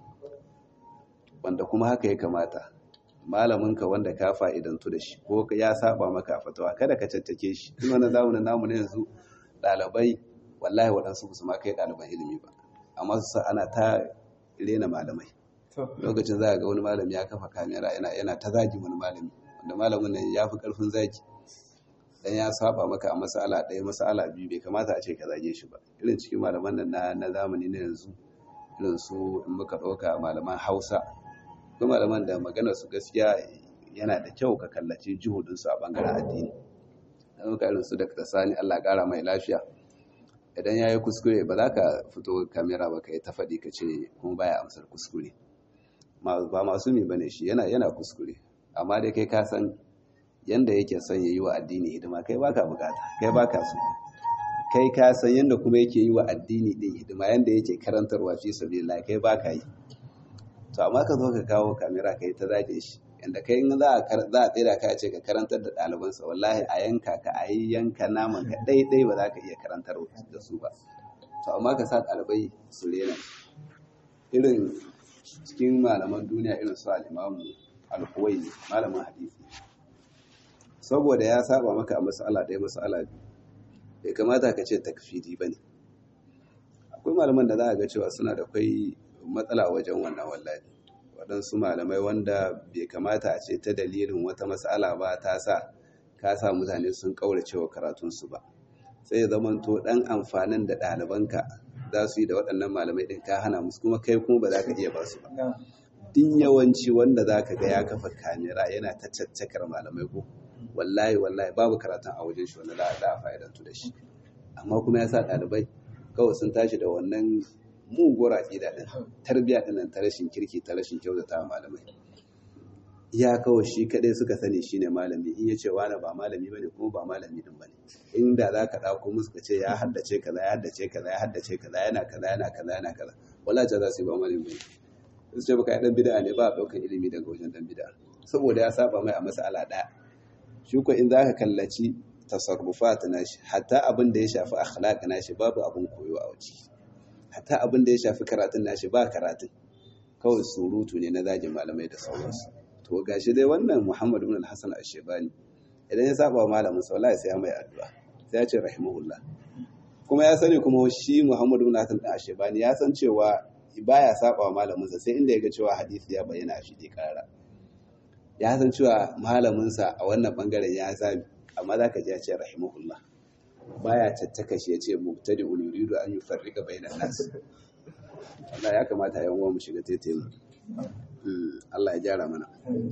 Speaker 1: wanda kuma haka ya kamata malaminka wanda ka fa'idantu da shi ko ya saba maka a fatawa kada ka cattake shi in wannan zamanin namu na yanzu ɗalibai wallahi waɗansu su ma kai ɗaliban ilimi ba amma su sa ana ta rena malamai lokacin za ga wani malami ya kafa kamera yana ta zagi wani malami wanda malamin nan ya fi ƙarfin zagi dan ya saba maka a masala ɗaya masala biyu bai kamata a ce ka zage shi ba irin cikin malaman nan na zamani na yanzu irin su in muka ɗauka malaman hausa ko malaman da maganar su gaskiya yana da kyau ka kallaci juhudinsu a bangaren addini na ɗauka irin su da sani allah ƙara mai lafiya idan ya yi kuskure ba za ka fito kamera ba ka yi ta faɗi ka ce kuma baya amsar kuskure ba masu mi bane shi yana yana kuskure amma dai kai ka san yanda yake son ya yi wa addini hidima kai baka bukata kai baka so kai ka san yanda kuma yake yi wa addini din hidima yanda yake karantarwa fi sabilillah kai baka yi to amma ka zo ka kawo kamera kai ta zage shi yanda kai in za a za a tsira ka ce ka karantar da ɗalibansa wallahi a yanka ka a yi yanka naman ka ɗaiɗai ba za ka iya karantar da su ba to amma ka sa ɗalibai su rena irin cikin malaman duniya irin su al'imamu al-huwaini malamin hadisi saboda ya saba maka a mas'ala ɗaya mas'ala biyu bai kamata ka ce takfiri ba ne akwai malaman da za a ga cewa suna da kwai matsala wajen wannan wallahi waɗansu malamai wanda bai kamata a ce ta dalilin wata mas'ala ba ta sa ka sa mutane sun ƙaurace wa karatunsu ba sai ya zamanto ɗan amfanin da ɗalibanka za su yi da waɗannan malamai ɗin ka hana musu kuma kai kuma ba za ka iya ba su ba din yawanci wanda za ka ga ya kafa kamera yana ta caccakar malamai ko wallahi wallahi babu karatun a wajen shi wanda za a fa'idantu da shi amma kuma ya sa ɗalibai kawai sun tashi da wannan muguwar aƙida ɗin tarbiyya ɗin ta rashin kirki ta rashin kyautata malamai ya kawai shi kaɗai suka sani shine malami in ya ce wani ba malami bane kuma ba malami din bane inda za ka ɗauko musu ka ce ya haddace kaza ya haddace kaza ya haddace kaza yana kaza yana kaza yana kaza wala ja za su yi ba malami bane su ce baka dan bid'a ne ba a ɗaukar ilimi daga wajen dan bid'a saboda ya saba mai a mas'ala ɗaya shi ko in za ka kallaci tasarrufat nashi hatta abin da ya shafi akhlaq nashi babu abin koyo a waje hatta abin da ya shafi karatun nashi ba karatun kawai surutu ne na zagin malamai da sauransu to gashi dai wannan Muhammad ibn al-Hasan al-Shaybani idan ya saba wa malamin sa wallahi sai ya mai addu'a sai ya ce rahimahullah kuma ya sani kuma shi Muhammad ibn al-Hasan al-Shaybani ya san cewa baya saba wa malamin sa sai inda ya ga cewa hadisi ya bayyana a fili karara ya san cewa malamin sa a wannan bangaren ya sami amma zaka ji ya ce rahimahullah baya tattaka shi ya ce mubtadi yuridu an yufarrika bainan nas Allah ya kamata yan uwa mu shiga taitayin Allah ya gyara mana.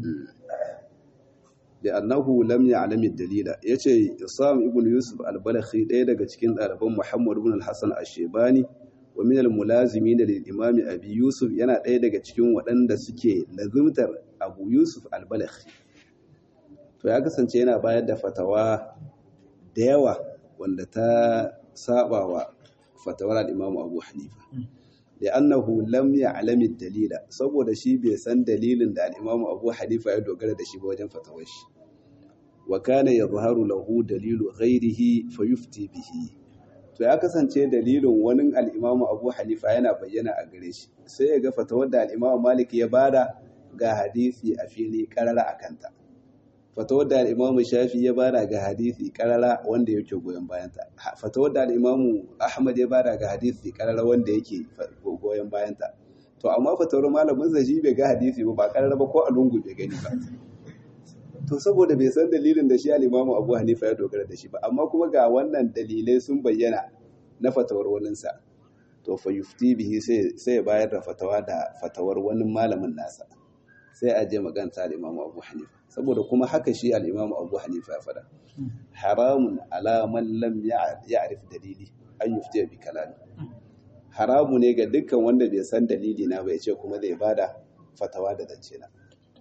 Speaker 1: Da annahu lam ya'lam ad-dalila yace Isam ibn Yusuf al-Balakhi ɗaya daga cikin ɗaliban Muhammad ibn al-Hasan ash-Shaybani wa min al-mulazimin lil Imam Abi Yusuf yana ɗaya daga cikin waɗanda suke lazimtar Abu Yusuf al-Balakhi. To ya kasance yana bayar da fatawa da yawa wanda ta saba wa fatawar al-Imam Abu Hanifa da annahu lam ya'lam dalila saboda shi bai san dalilin da al-Imam Abu Hanifa ya dogara da shi ba wajen fatawar shi wa kana yadhharu lahu dalilu ghairihi fayufti bihi to ya kasance dalilin wani al-Imam Abu Hanifa yana bayyana a gare shi sai ya ga fatawar da al-Imam Malik ya bada ga hadisi a fili karara akanta fatawar da al'imamu shafi ya bada ga hadisi karara wanda yake goyon bayanta fatawar da al'imamu ahmad ya bada ga hadisi karara wanda yake goyon bayanta to amma fatawar malamin sa shi bai ga hadisi ba ba karara ba ko a lungu bai gani ba to saboda bai san dalilin da shi al'imamu abu hanifa ya dogara da shi ba amma kuma ga wannan dalilai sun bayyana na fatawar waninsa to fa yufti bihi sai ya bayar da fatawa da fatawar wani malamin nasa sai a je maganta al'imamu abu hanifa saboda kuma haka shi al'imamu abu hanifa ya fada haramun alaman lam ya arif dalili an yuftiya bi kalami haramu ne ga dukkan wanda bai san dalili na bai ce kuma zai bada fatawa da zance na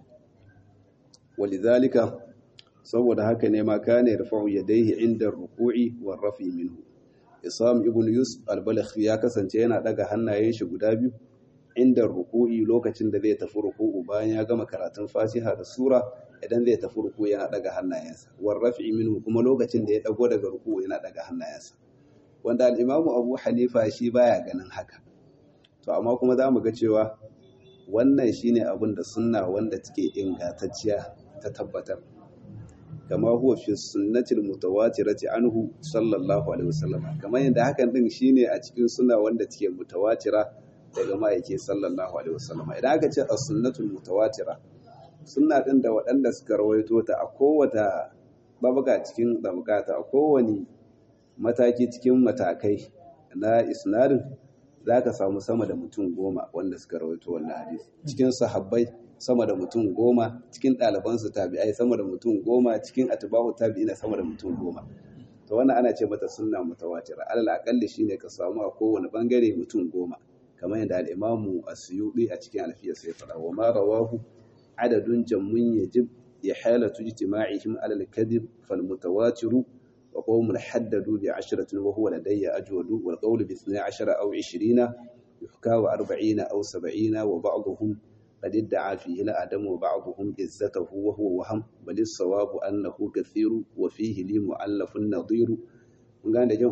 Speaker 1: walizalika saboda haka ne ma kana yarfa'u yadayhi inda ruku'i wa rafi minhu isam ibn yusuf al-balakh ya kasance yana daga hannayen shi guda biyu inda ruku'i lokacin da zai tafi ruku'u bayan ya gama karatun fatiha da sura idan zai tafi ruku'u yana daga hannayensa war raf'i minhu kuma lokacin da ya dago daga ruku'u yana daga hannayensa wanda al-imamu abu hanifa shi baya ganin haka to amma kuma za mu ga cewa wannan shine abin da sunna wanda take ingantacciya ta tabbatar kama huwa fi sunnatil mutawatirati anhu sallallahu alaihi wasallam kamar yadda hakan din shine a cikin sunna wanda take mutawatira daga ma'aiki sallallahu alaihi wasallam idan aka ce as-sunnatul mutawatira sunna din da waɗanda suka rawaito ta a kowata babuga cikin dabukata a kowani mataki cikin matakai na isnadin zaka samu sama da mutum goma wanda suka rawaito wannan hadisi cikin sahabbai sama da mutum goma cikin ɗalibansu tabi'ai sama da mutum goma cikin atba'u tabi'ina sama da mutum goma to wannan ana ce mata sunna mutawatira alal aqalli shine ka samu a kowane bangare mutum goma kamar yadda al'imamu a suyuɗi a cikin alfiyar sai faɗa wa ma rawahu adadun jammun yajib ya halatu ijtima'ihim alal kadhib fal mutawatiru wa qawmun haddadu bi ashratin wa huwa ladayya ajwadu wal qawlu bi 12 aw 20 yuhka wa 40 aw 70 wa ba'dhum قد ادعى فيه الأدم وبعضهم عزته وهو وهم بل الصواب أنه كثير وفيه لي مؤلف نظير من قال جو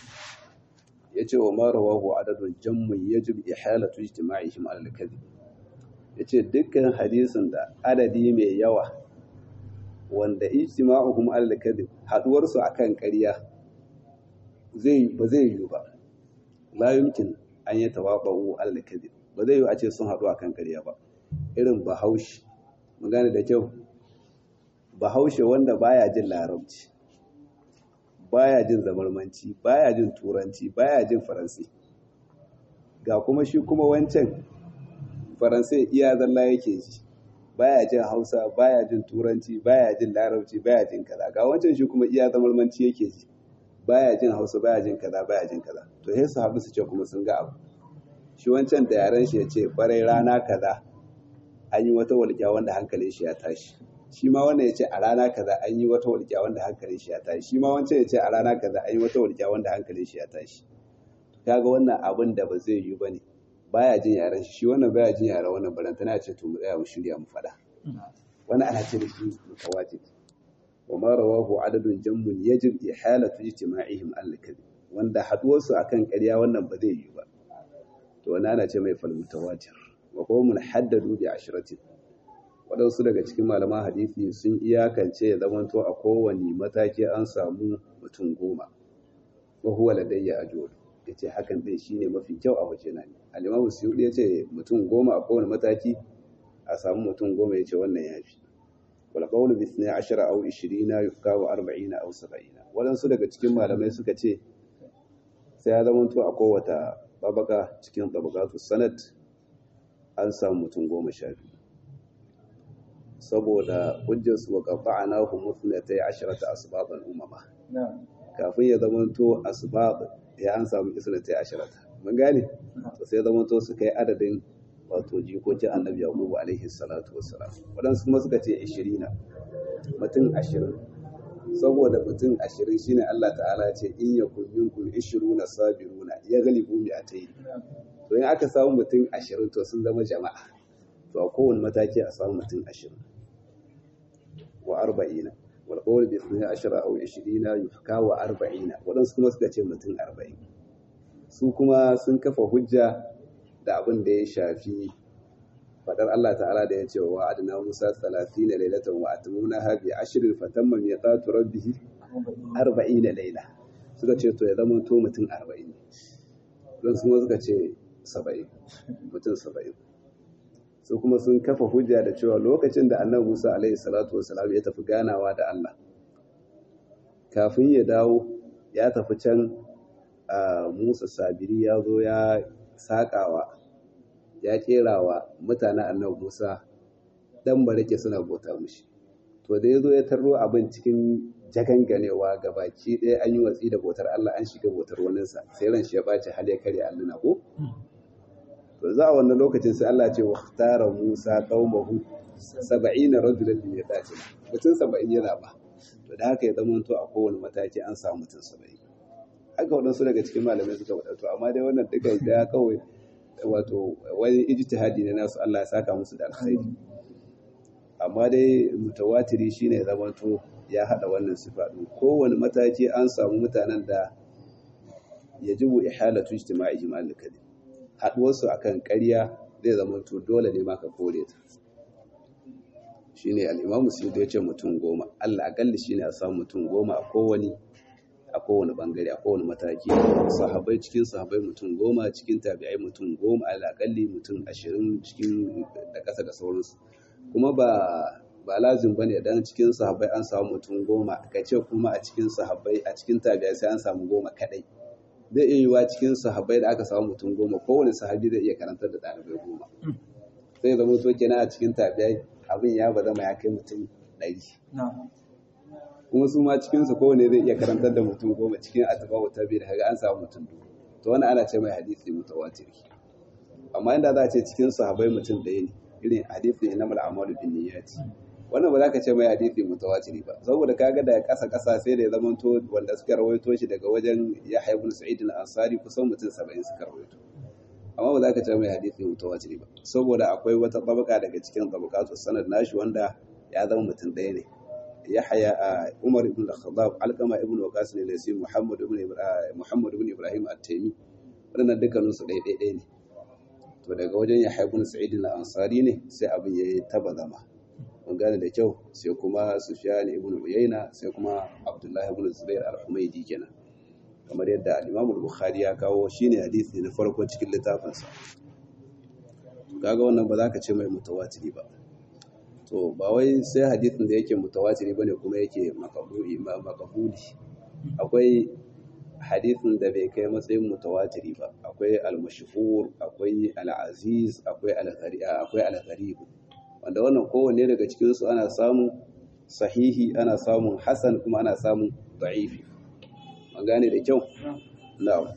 Speaker 1: yace wa ma rawahu adadun jammun yajib ihalatu ijtima'ihim ala al-kadhib yace dukkan hadisin da adadi mai yawa wanda ijtima'uhum ala al-kadhib haduwar su akan ƙarya zai ba zai yi ba la yumkin an yi tawaba'u ala al-kadhib ba zai yi a ce sun haɗu akan ƙarya ba irin bahaushe mun gane da kyau bahaushe wanda baya jin larabci baya jin zamarmanci baya jin turanci baya jin faransi ga kuma shi kuma wancan faransai iya zalla yake ji baya jin hausa baya jin turanci baya jin larabci baya jin kaza ga wancan shi kuma iya zamarmanci yake ji baya jin hausa baya jin kaza baya jin kaza to sai su haɗu su ce kuma sun ga abu shi wancan da yaren shi ya ce barai rana kaza an yi wata walƙiya wanda hankalin shi ya tashi shi ma wannan ya ce a rana kaza an yi wata walƙiya wanda hankalin shi ya tashi shi ma wancan ya ce a rana kaza an yi wata walƙiya wanda hankalin shi ya tashi kaga wannan abin da ba zai yi ba ne baya jin yaren shi shi wannan baya jin yaren wannan barantana ya ce to mu tsaya mu shirya mu faɗa wannan ana ce da shi mutawajib wa ma rawahu adadun jammun yajib ihalatu ijtima'ihim al-kadhib wanda haduwarsu akan ƙarya wannan ba zai yi ba to wannan ana ce mai fal mutawatir wa qawmun haddadu bi ashratin waɗansu daga cikin malaman hadisi sun iyakance ya zamanto a kowane mataki an samu mutum goma wa huwa ladayya ajwad yace hakan din shine mafi kyau a waje na ne al-imamu suyudi yace mutum goma a kowane mataki a samu mutum goma yace wannan yafi wal qawlu bi 12 aw 20 yuhka wa 40 aw 70 waɗansu daga cikin malamai suka ce sai ya zamanto a kowata babaka cikin tabaqatu sanad an samu mutum goma sha biyu saboda hujjarsu wa qata'na hum muthnatay asharata asbaban umama kafin ya zamanto asbab ya an samu isnatay asharata mun gane to sai zamanto su kai adadin wato jikokin annabi yaqub alaihi salatu wassalam wadansu kuma suka ce 20 mutum 20 saboda mutum ashirin shine Allah ta'ala ce in ya kun minkum ishiruna sabiruna ya galibu mi atayi to in aka samu mutum ashirin to sun zama jama'a to a kowane mataki a samu mutum ashirin wa arba'ina wal qawl bi ithni ashara aw ishirina yuhka wa arba'ina wadansu kuma suka ce mutum arba'in su kuma sun kafa hujja da abin da ya shafi fadar Allah ta'ala da ya ce wa adna Musa 30 lailatan wa atmuna ha bi ashrin fatamma miqatu rabbih 40 laila suka ce to ya zama to mutum 40 don su suka ce 70 mutum 70 su kuma sun kafa hujja da cewa lokacin da annabi Musa alaihi salatu wasalam ya tafi ganawa da Allah kafin ya dawo ya tafi can Musa Sabiri ya zo ya sakawa ya kerawa mutanen annabi Musa dan barake suna bauta mishi to da yazo ya tarro abin cikin jaganganewa ga baki ɗaya an yi watsi da bautar Allah an shiga bautar waninsa sai ran shi ya ɓaci hal ya kare alluna ko to za a wannan lokacin sai Allah ce waktara Musa qaumahu 70 rajulan li miqatina mutum 70 yana ba to da haka ya zama to a kowane mataki an samu mutum 70 haka waɗansu daga cikin malamai suka faɗa to amma dai wannan duka da kawai wato wani ijtihadi ne nasu Allah ya saka musu da alkhairi amma dai mutawatiri shine zaman to ya hada wannan sifa din kowane mataki an samu mutanen da yajibu ihalatu ijtima'ihim al-kalim haduwarsu akan ƙarya zai zama to dole ne ma ka kore ta shine al-imamu suyuti ya ce mutum goma Allah akalli shine a samu mutum goma a kowane a kowane bangare a kowane mataki sahabai cikin sahabai mutum goma cikin tabi'ai mutum goma alaƙalli mutum ashirin cikin da ƙasa da sauransu kuma ba ba lazim ba ne dan cikin sahabai an samu mutum goma ka ce kuma a cikin sahabai a cikin tabi'ai sai an samu goma kaɗai zai iya yiwuwa cikin sahabai da aka samu mutum goma kowane sahabi zai iya karantar da ɗalibai goma sai zama to kenan a cikin tabi'ai abin ya ba zama ya kai mutum ɗari kuma su ma cikinsu kowane zai iya karantar da mutum goma cikin atba'u tabi da kaga an samu mutum dubu to wani ana ce mai hadisi mutawatir amma inda za a ce cikin sahabbai mutum ɗaya ne irin hadisi na mal amalu bin niyyati wannan ba za ka ce mai hadisi mutawatir ba saboda kaga da ƙasa ƙasa sai da ya zama to wanda suka rawaito shi daga wajen Yahya ibn Sa'id al-Ansari kusan mutum 70 suka rawaito amma ba za ka ce mai hadisi mutawatir ba saboda akwai wata tabaka daga cikin tabakatu sanad nashi wanda ya zama mutum ɗaya ne يحيى عمر بن الخطاب علقمة ابن وقاص الذي محمد بن محمد بن ابراهيم التيمي wannan dukkanin su ɗaya ɗaya ne to daga wajen Yahya ibn Sa'id al-Ansari ne sai abin yayi taba zama mun gane da kyau sai kuma Sufyan ibn Uyayna sai kuma Abdullah ibn Zubair al-Humaydi kenan kamar yadda al-Imam al-Bukhari ya kawo shine hadisi na farko cikin littafinsa kaga wannan ba za ka ce mai mutawatiri ba to ba wai sai hadisin da yake mutawatiri bane kuma yake makabuli makabuli akwai hadisin da bai kai matsayin mutawatiri ba akwai al-mashhur akwai al-aziz akwai al-qari'a akwai al-gharib wanda wannan kowanne daga cikin su ana samun sahihi ana samun hasan kuma ana samun da'ifi an gane da kyau na'am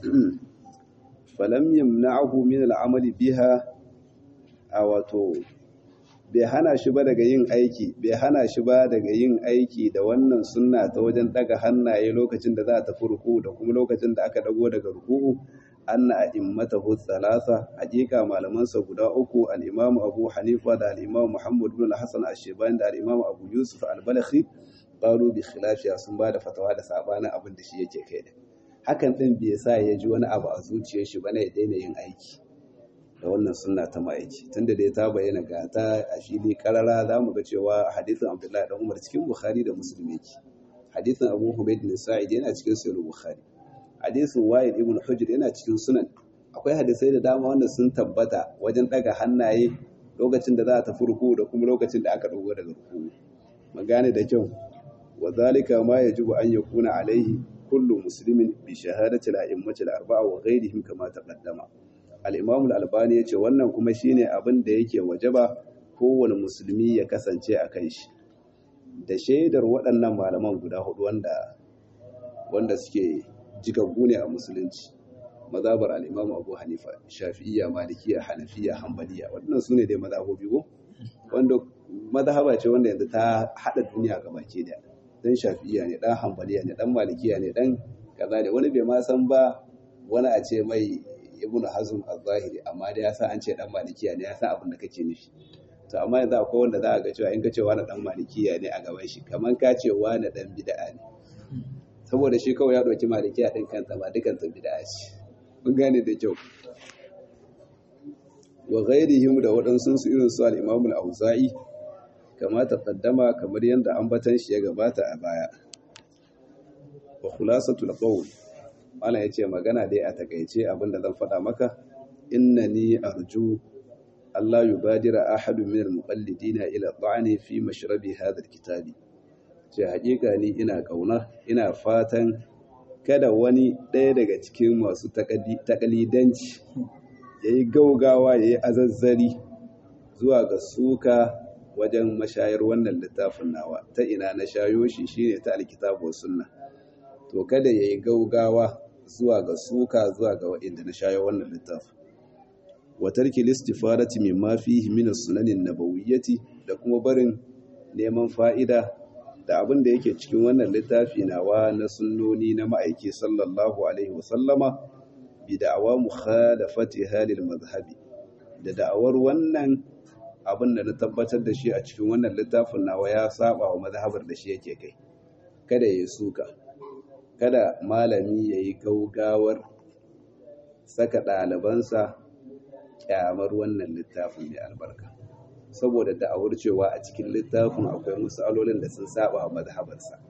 Speaker 1: falam yamna'ahu min al-amali biha a wato bai hana shi ba daga yin aiki bai hana shi ba daga yin aiki da wannan sunna ta wajen daga hannaye lokacin da za a tafi ruku da kuma lokacin da aka dago daga ruku anna a'immatahu thalatha hakika malaman sa guda uku al-imam Abu Hanifa da al-imam Muhammad ibn Hassan ash-Shaybani da al-imam Abu Yusuf al-Balakhi qalu bi khilafiya sun ba da fatawa da sabanin abin da shi yake kai da hakan din bai sa ya ji wani abu a zuciyar shi bane ya daina yin aiki da wannan sunna ta ma'aiki tunda dai ta bayyana ga ta a fili karara za mu ga cewa hadisin abdullahi dan umar cikin bukhari da muslim yake hadisin abu humaid bin sa'id yana cikin sahih bukhari hadisin wa'id ibn hujr yana cikin sunan akwai hadisai da dama wanda sun tabbata wajen daga hannaye lokacin da za a tafi ruku da kuma lokacin da aka dogo daga ruku magane da kyau wa zalika ma yajibu an yakuna alaihi kullu muslimin bi shahadati al-a'immati al-arba'a wa ghayrihim kama taqaddama al'imamu al'albani ya ce wannan kuma shine abin da yake wajaba kowane musulmi ya kasance a kan shi da shaidar waɗannan malaman guda hudu wanda wanda suke jigaggu ne a musulunci mazabar al'imamu abu hanifa shafi'iyya malikiya hanafiya hambaliya waɗannan su ne dai mazabobi ko wanda mazhaba ce wanda yanzu ta haɗa duniya ga baki da dan shafi'iya ne dan hanbaliya ne dan malikiya ne dan kaza ne wani bai ma san ba wani a ce mai ibn hazm az-zahiri amma da ya san an ce dan malikiya ne ya san abin da kake nufi to amma yanzu akwai wanda za a ga cewa in ka ce wani dan malikiya ne a gaban shi kamar ka ce wani dan bid'a ne saboda shi kawai ya ɗauki malikiya ɗin kansa ba dukan ta bid'a ce mun gane da kyau wa ghairihim da waɗansu su irin su al-Imam al-Auza'i kama taqaddama kamar yadda ambatan shi ya gabata a baya wa khulasatul qawl Allah yace magana dai a takeice abinda zan faɗa maka innani arju Allah yubadira ahadu min al-muqallidina ila ta'ani fi mashrabi hadha al-kitabi ce haƙiƙa ni ina ƙauna ina fatan kada wani ɗaya daga cikin masu takalidanci ya yi gaugawa ya yi azazzari zuwa ga suka wajen mashayar wannan littafin nawa ta ina na shayo shi shine ta alkitabu sunna to kada ya yi gaugawa zuwa ga suka zuwa ga waɗanda na shayo wannan littafin wa tarki listifadati mimma fihi min as-sunanin nabawiyyati da kuma barin neman fa'ida da abin da yake cikin wannan littafi nawa na sunnoni na ma'aiki sallallahu alaihi wasallama bi da'awa mukhalafati halil mazhabi da da'awar wannan abin da na tabbatar da shi a cikin wannan littafin nawa ya saba wa mazhabar da shi yake kai kada ya suka kada malami ya yi gaugawar saka ɗalibansa kyamar wannan littafin mai albarka saboda da'awar cewa a cikin littafin akwai misalolin da sun saba wa mazhabarsa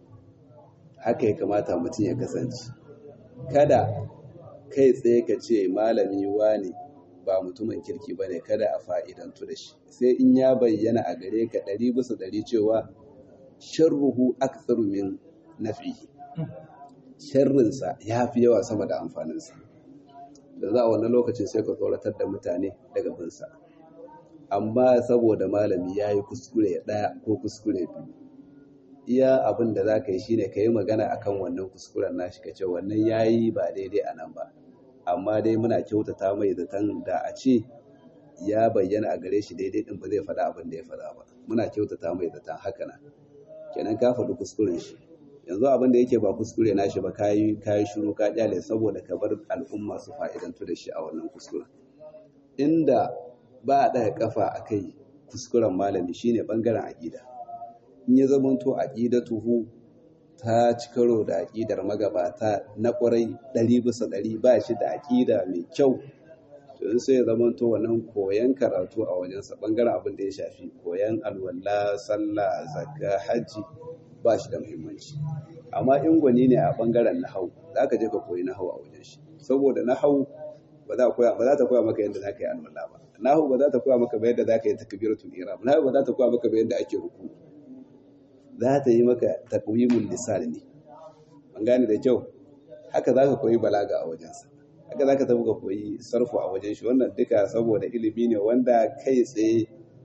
Speaker 1: haka ya kamata mutum ya kasance kada kai tsaye ka ce malami wani ba mutumin kirki bane kada a fa'idantu da shi sai in ya bayyana a gare ka ɗari bisa ɗari cewa sharruhu aktsaru min nafihi sharrinsa ya fi yawa sama da amfaninsa da za a wannan lokacin sai ka tsoratar da mutane daga binsa amma saboda malami ya yi kuskure ɗaya ko kuskure biyu iya abin da za ka yi shine ka yi magana akan wannan kuskuren nashi ka ce wannan ya yi ba daidai a nan ba amma dai muna kyautata mai zaton da a ce ya bayyana a gare shi daidai din ba zai faɗa abin da ya faɗa ba muna kyautata mai zaton haka nan kenan ka faɗi kuskuren shi yanzu abin da yake ba kuskure nashi ba kayi kayi shiru ka kyale saboda ka bar al'umma su fa'idantu da shi a wannan kuskuren inda ba a ɗaga kafa a kai kuskuren malami shine bangaren aƙida in ya zamanto aqidatuhu ta ci karo da aƙidar magabata na ƙwarai ɗari bisa ɗari ba shi da aƙida mai kyau to in sai ya zamanto wannan koyan karatu a wajensa bangaren abin da ya shafi koyan alwala sallah zakka hajji ba shi da muhimmanci amma in gwani ne a bangaren nahau za ka je ka koyi nahau a wajen shi saboda nahau ba za ta koya maka yadda za ka yi alwala ba nahu ba za ta koya maka yadda za ka yi takbiratul ihram nahu ba za ta koya maka yadda ake ruku za ta yi maka taqwimul lisan ne an gane da kyau haka za ka koyi balaga a wajensa haka za ka tafi ka koyi sarfu a wajen shi wannan duka saboda ilimi ne wanda kai tsaye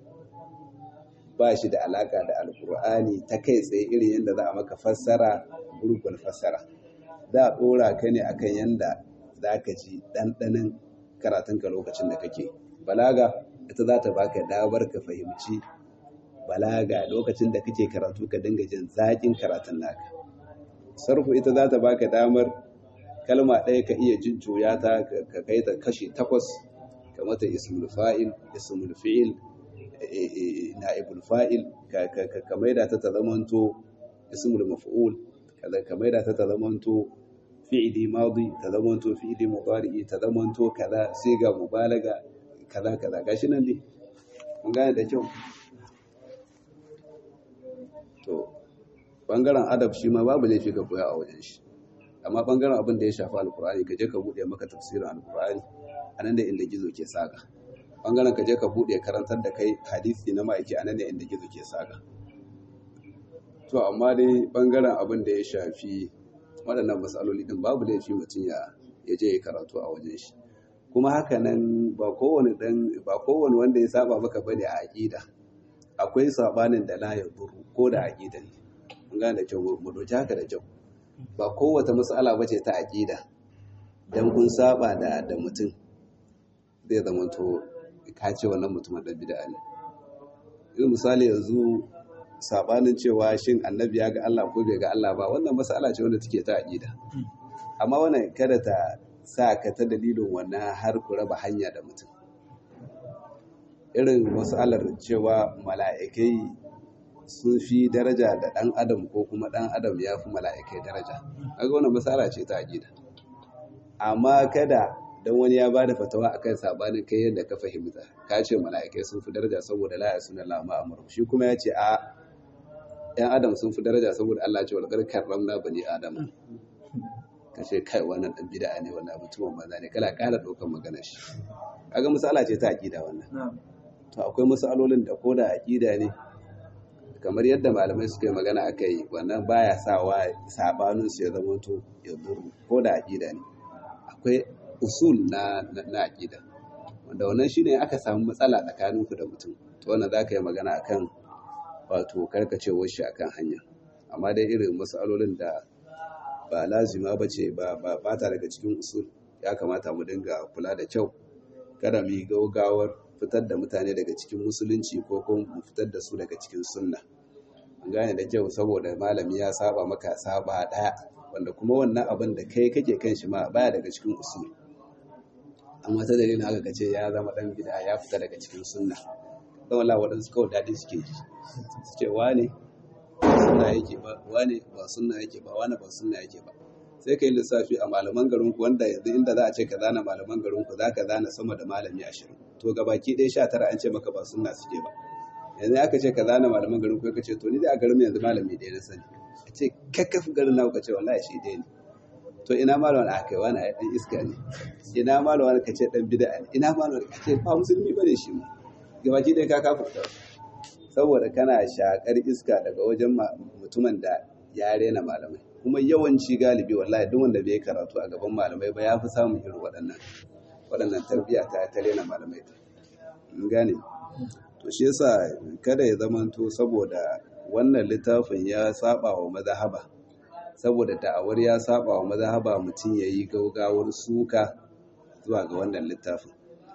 Speaker 1: ba shi da alaka da alkur'ani ta kai tsaye irin yadda za a maka fassara gurgun fassara za a ɗora ka ne akan yadda za ka ji ɗanɗanin karatunka lokacin da kake balaga ita za ta baka damar ka fahimci balaga lokacin da kake karatu ka dinga jin zaƙin karatun naka sarfu ita za ta baka damar kalma ɗaya ka iya jin juya ta ka kai ta kashi takwas ka mata ismul fa'il ismul fi'il na'ibul fa'il ka maida ta ta zamanto ismul maf'ul ka maida ta ta zamanto fi'ili madi ta zamanto fi'ili mudari ta zamanto kaza sai ga mubalaga kaza kaza gashi nan ne mun gane da kyau to bangaren adab shi ma babu laifi ka koya a wajen shi amma bangaren abin da ya shafi alkur'ani ka je ka bude maka tafsirin alkur'ani anan da inda gizo ke saka bangaren ka je ka bude karantar da kai hadisi na ma'aiki anan da inda gizo ke saka to amma dai bangaren abin da ya shafi waɗannan matsaloli ɗin babu laifi mutum ya je ya karatu a wajen shi kuma haka nan ba kowane ɗan ba kowane wanda ya saba maka bane a aƙida akwai sabanin da la ya duru ko da aƙida ne mun gane da kyau mu doki haka da kyau ba kowace matsala ba ce ta aƙida dan kun saba da da mutum zai zama to ka ce wannan mutumin ɗan bid'a ne irin misali yanzu sabanin cewa shin annabi ya ga Allah ko bai ga Allah ba wannan mas'ala ce wanda take ta aqida amma wannan kada ta sa ka ta dalilin wannan har ku raba hanya da mutum irin mas'alar cewa mala'ikai sun fi daraja da ɗan adam ko kuma ɗan adam ya fi mala'ikai daraja kaga wannan mas'ala ce ta aqida amma kada don wani ya ba da fatawa akan sabanin kai yadda ka fahimta ka ce mala'ikai sun fi daraja saboda la yasuna la ma'amuru shi kuma ya ce a yan adam sun fi daraja saboda Allah ce walqad karramna bani adam ka ce kai wannan dan bid'a ne wannan mutumin banza ne kala kala daukan magana shi kaga misala ce ta aqida wannan to akwai misalolin da koda aqida ne kamar yadda malamai suka yi magana akai wannan baya sawa sabanin su ya zama to ya duru koda aqida ne akwai usul na na aqida wanda wannan shine aka samu matsala tsakanin ku da mutum to wannan zaka yi magana akan wato karkacewar shi akan hanya amma dai irin matsalolin da ba lazima bace ba ba bata daga cikin usul ya kamata mu dinga kula da kyau kada mu yi gaugawar fitar da mutane daga cikin musulunci ko kuma mu fitar da su daga cikin sunna an gane da kyau saboda malami ya saba maka saba daya wanda kuma wannan abin da kai kake kan shi ma baya daga cikin usul amma ta dalilin haka kace ya zama dan bid'a ya fita daga cikin sunna don Allah waɗansu kawai daɗi suke ji suke wane sunna yake ba wane ba sunna yake ba wane ba sunna yake ba sai ka yi lissafi a malaman garinku wanda yanzu inda za a ce ka zana malaman garinku za ka zana sama da malami ashirin to ga baki ɗaya sha tara an ce maka ba sunna suke ba yanzu aka ce ka zana malaman garinku ka ce to ni da a garin yanzu malami ɗaya na sani a ce kakkafi garin na ka ce wallahi shi ɗaya ne to ina malaman a kai wani ɗan iska ne ina malaman ka ce ɗan bida ne ina malaman ka ce ba musulmi ba ne shi ma ga baki ɗaya ka kafa saboda kana shakar iska daga wajen mutumin da ya rena malamai kuma yawanci galibi wallahi duk wanda bai karatu a gaban malamai ba ya fi samun irin waɗannan waɗannan tarbiyya ta ta rena malamai ta gane to shi yasa kada ya zamanto saboda wannan littafin ya saba wa mazhaba saboda da'awar ya saba wa mazhaba mutum yayi gaugawar suka zuwa ga wannan littafin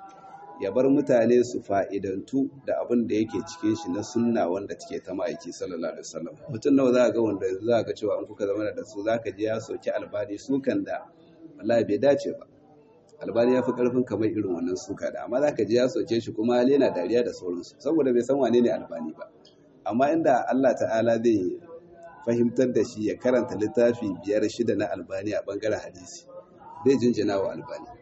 Speaker 1: ya bar mutane su fa'idantu da abin da yake cikin shi na sunna wanda take ta ma'aiki sallallahu alaihi wasallam mutum nawa za ga wanda za ga cewa an kuka zama da su za ka ji ya soki albani sukan da wallahi bai dace ba albani ya fi karfin kamar irin wannan suka da amma za ka ji ya soke shi kuma hali yana dariya da sauransu saboda bai san wane ne albani ba amma inda Allah ta'ala zai fahimtar da shi ya karanta littafi biyar shida na albani a bangaren hadisi zai jinjina wa albani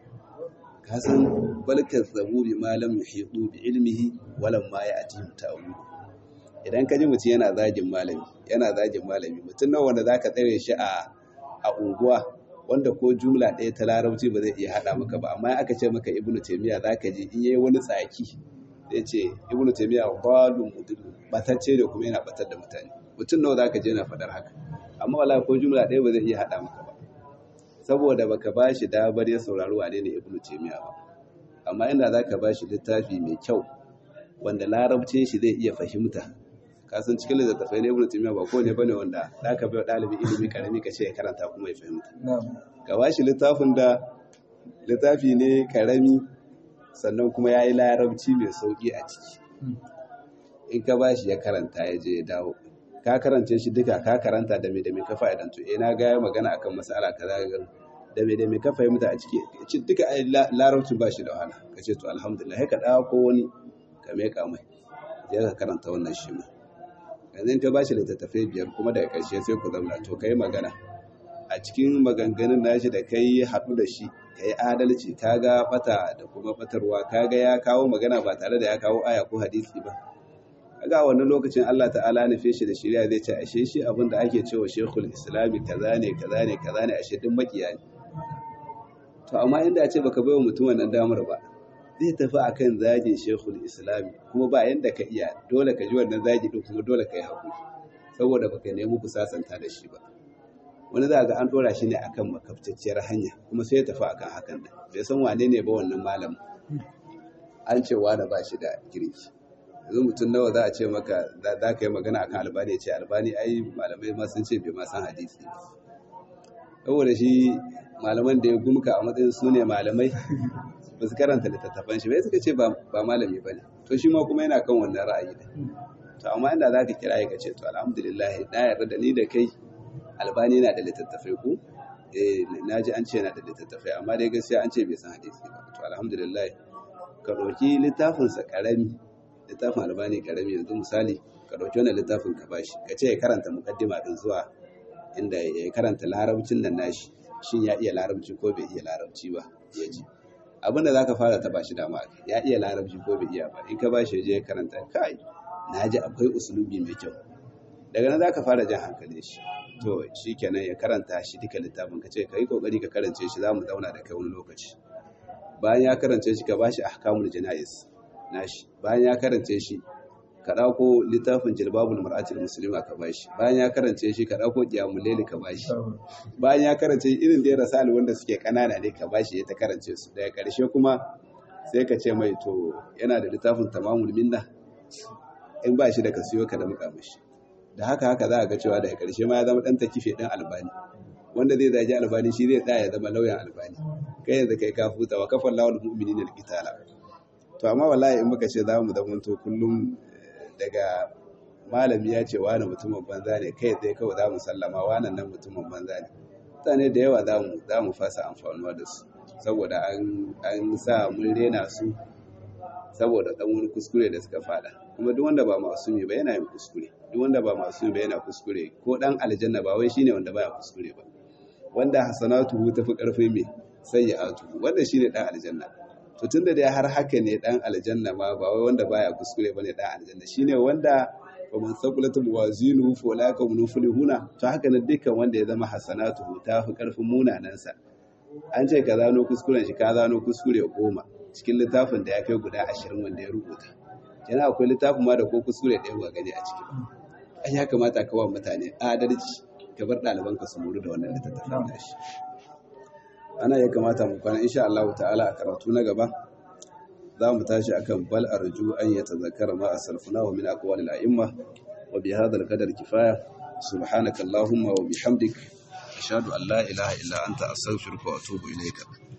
Speaker 1: kasan balkar zabubi malam yuhidu bi ilmihi walam ma ya ati ta'awudu idan ka ji mutum yana zagin malami yana zagin malami mutum nawa wanda zaka tsare shi a a unguwa wanda ko jumla ɗaya ta larabci ba zai iya haɗa maka ba amma aka ce maka ibnu taymiya zaka ji in yayi wani tsaki zai ce ibnu taymiya balun mudillu batacce da kuma yana batar da mutane mutum nawa zaka je yana faɗar haka amma wala ko jumla ɗaya ba zai iya haɗa maka ba saboda baka ba shi dabar ya saurari wane ne ibnu taymiya ba amma inda zaka ba shi littafi mai kyau wanda larabcin shi zai iya fahimta kasan cikin littattafai na ibnu taymiya ba kowane bane wanda zaka bai ɗalibi ilimi karami ka ce ya karanta kuma ya fahimta ka ba shi littafin da littafi ne karami sannan kuma ya yi larabci mai sauƙi a ciki in ka ba shi ya karanta ya je ya dawo ka karance shi duka ka karanta da me da me ka fa'idantu eh na ga ya magana akan mas'ala kaza ga da me da me ka fahimta a ciki ci duka ai larabcin ba shi da wahala ka ce to alhamdulillah ka dawo ko wani ka me ka mai je ka karanta wannan shi ma yanzu ka ba shi littattafai biyar kuma daga ƙarshe sai ku zauna to kai magana a cikin maganganun nashi da kai haɗu da shi ka yi adalci ka ga bata da kuma batarwa ka ga ya kawo magana ba tare da ya kawo aya ko hadisi ba kaga wannan lokacin Allah ta'ala nufe shi da shari'a zai ce ashe shi abin da ake cewa shekul islami kaza ne kaza ne kaza ne ashe din makiya ne to amma inda ce baka bai wa mutum wannan damar ba zai tafi akan zagin shekul islami kuma ba yanda ka iya dole ka ji wannan zagi din kuma dole ka yi hakuri saboda baka nemi ku sasanta da shi ba wani za ga an dora shi ne akan makaftacciyar hanya kuma sai ya tafi akan hakan da bai san wane ne ba wannan malam an ce wani ba shi da kirki yanzu mutum nawa za a ce maka za ka yi magana akan albani ya ce albani ai malamai ma sun ce bai ma san hadisi saboda shi malaman da ya gumka a matsayin su ne malamai ba su karanta littattafan shi bai suka ce ba malami ba ne to shi ma kuma yana kan wannan ra'ayi da to amma inda za ka kira ka ce to alhamdulillah na yarda da ni da kai albani na da littattafai ku eh na ji an ce na da littattafai amma dai gaskiya an ce bai san hadisi ba to alhamdulillah ka ɗauki littafinsa ƙarami littafin albani ƙarami yanzu misali ka ɗauki wannan littafin ka bashi ka ce ya karanta mukaddima din zuwa inda ya karanta larabcin nan nashi shin ya iya larabci ko bai iya larabci ba ya ji abin da zaka fara taba shi dama ya iya larabci ko bai iya ba in ka bashi ya je ya karanta kai na ji akwai usulubi mai kyau daga nan zaka fara jan hankali shi to shikenan ya karanta shi duka littafin ka ce kai kokari ka karance shi zamu zauna da kai wani lokaci bayan ya karance shi ka bashi ahkamul janais nashi bayan ya karance shi ka ɗauko littafin jilbabul mar'atul muslima ka bashi bayan ya karance shi ka ɗauko qiyamul layl ka bashi bayan ya karance irin da rasal wanda suke kanana ne ka bashi ya ta karance su daga ƙarshe kuma sai ka ce mai to yana da littafin tamamul minna in ba shi da ka siyo ka da muka mishi da haka haka za a ga cewa daga ƙarshe ma ya zama ɗan takife ɗan albani wanda zai zagi albani shi zai tsaya ya zama lauyan albani kai yanzu kai ka futa wa kafan lawal mu'minin alqitala to amma wallahi in muka ce za mu zamanto kullum daga malami ya ce wani mutumin banza ne kai tsaye kawai za mu sallama wannan nan mutumin banza ne mutane da yawa za mu fasa amfanuwa da su saboda an sa mun rena su saboda dan wani kuskure da suka fada kuma duk wanda ba masumi ba yana yin kuskure duk wanda ba masumi ba yana kuskure ko dan aljanna ba wai shine wanda baya kuskure ba wanda hasanatu tafi karfi mai sayyi'atu wanda shine dan aljanna to tunda dai har haka ne dan aljanna ma ba wai wanda baya kuskure bane dan aljanna shine wanda wa man saqulatul wazinu fa ulaka hum muflihuna to haka ne dukkan wanda ya zama hasanatu ta fi karfin munanan sa an ce ka zano kuskuren shi ka zano kuskure goma cikin littafin da ya kai guda ashirin wanda ya rubuta yana akwai littafin ma da ko kuskure ɗaya ba gani a ciki ai ya kamata ka wa mutane adalci ka bar ɗalibanka su muru da wannan littattafin nashi ana ya kamata mu kwana insha Allah ta'ala a karatu na gaba za mu tashi akan bal arju an yatazakkara ma asalfuna wa min aqwalil a'imma wa bi hadha al-qadar kifaya subhanaka allahumma wa bihamdik ashhadu an la ilaha illa anta astaghfiruka wa atubu ilayka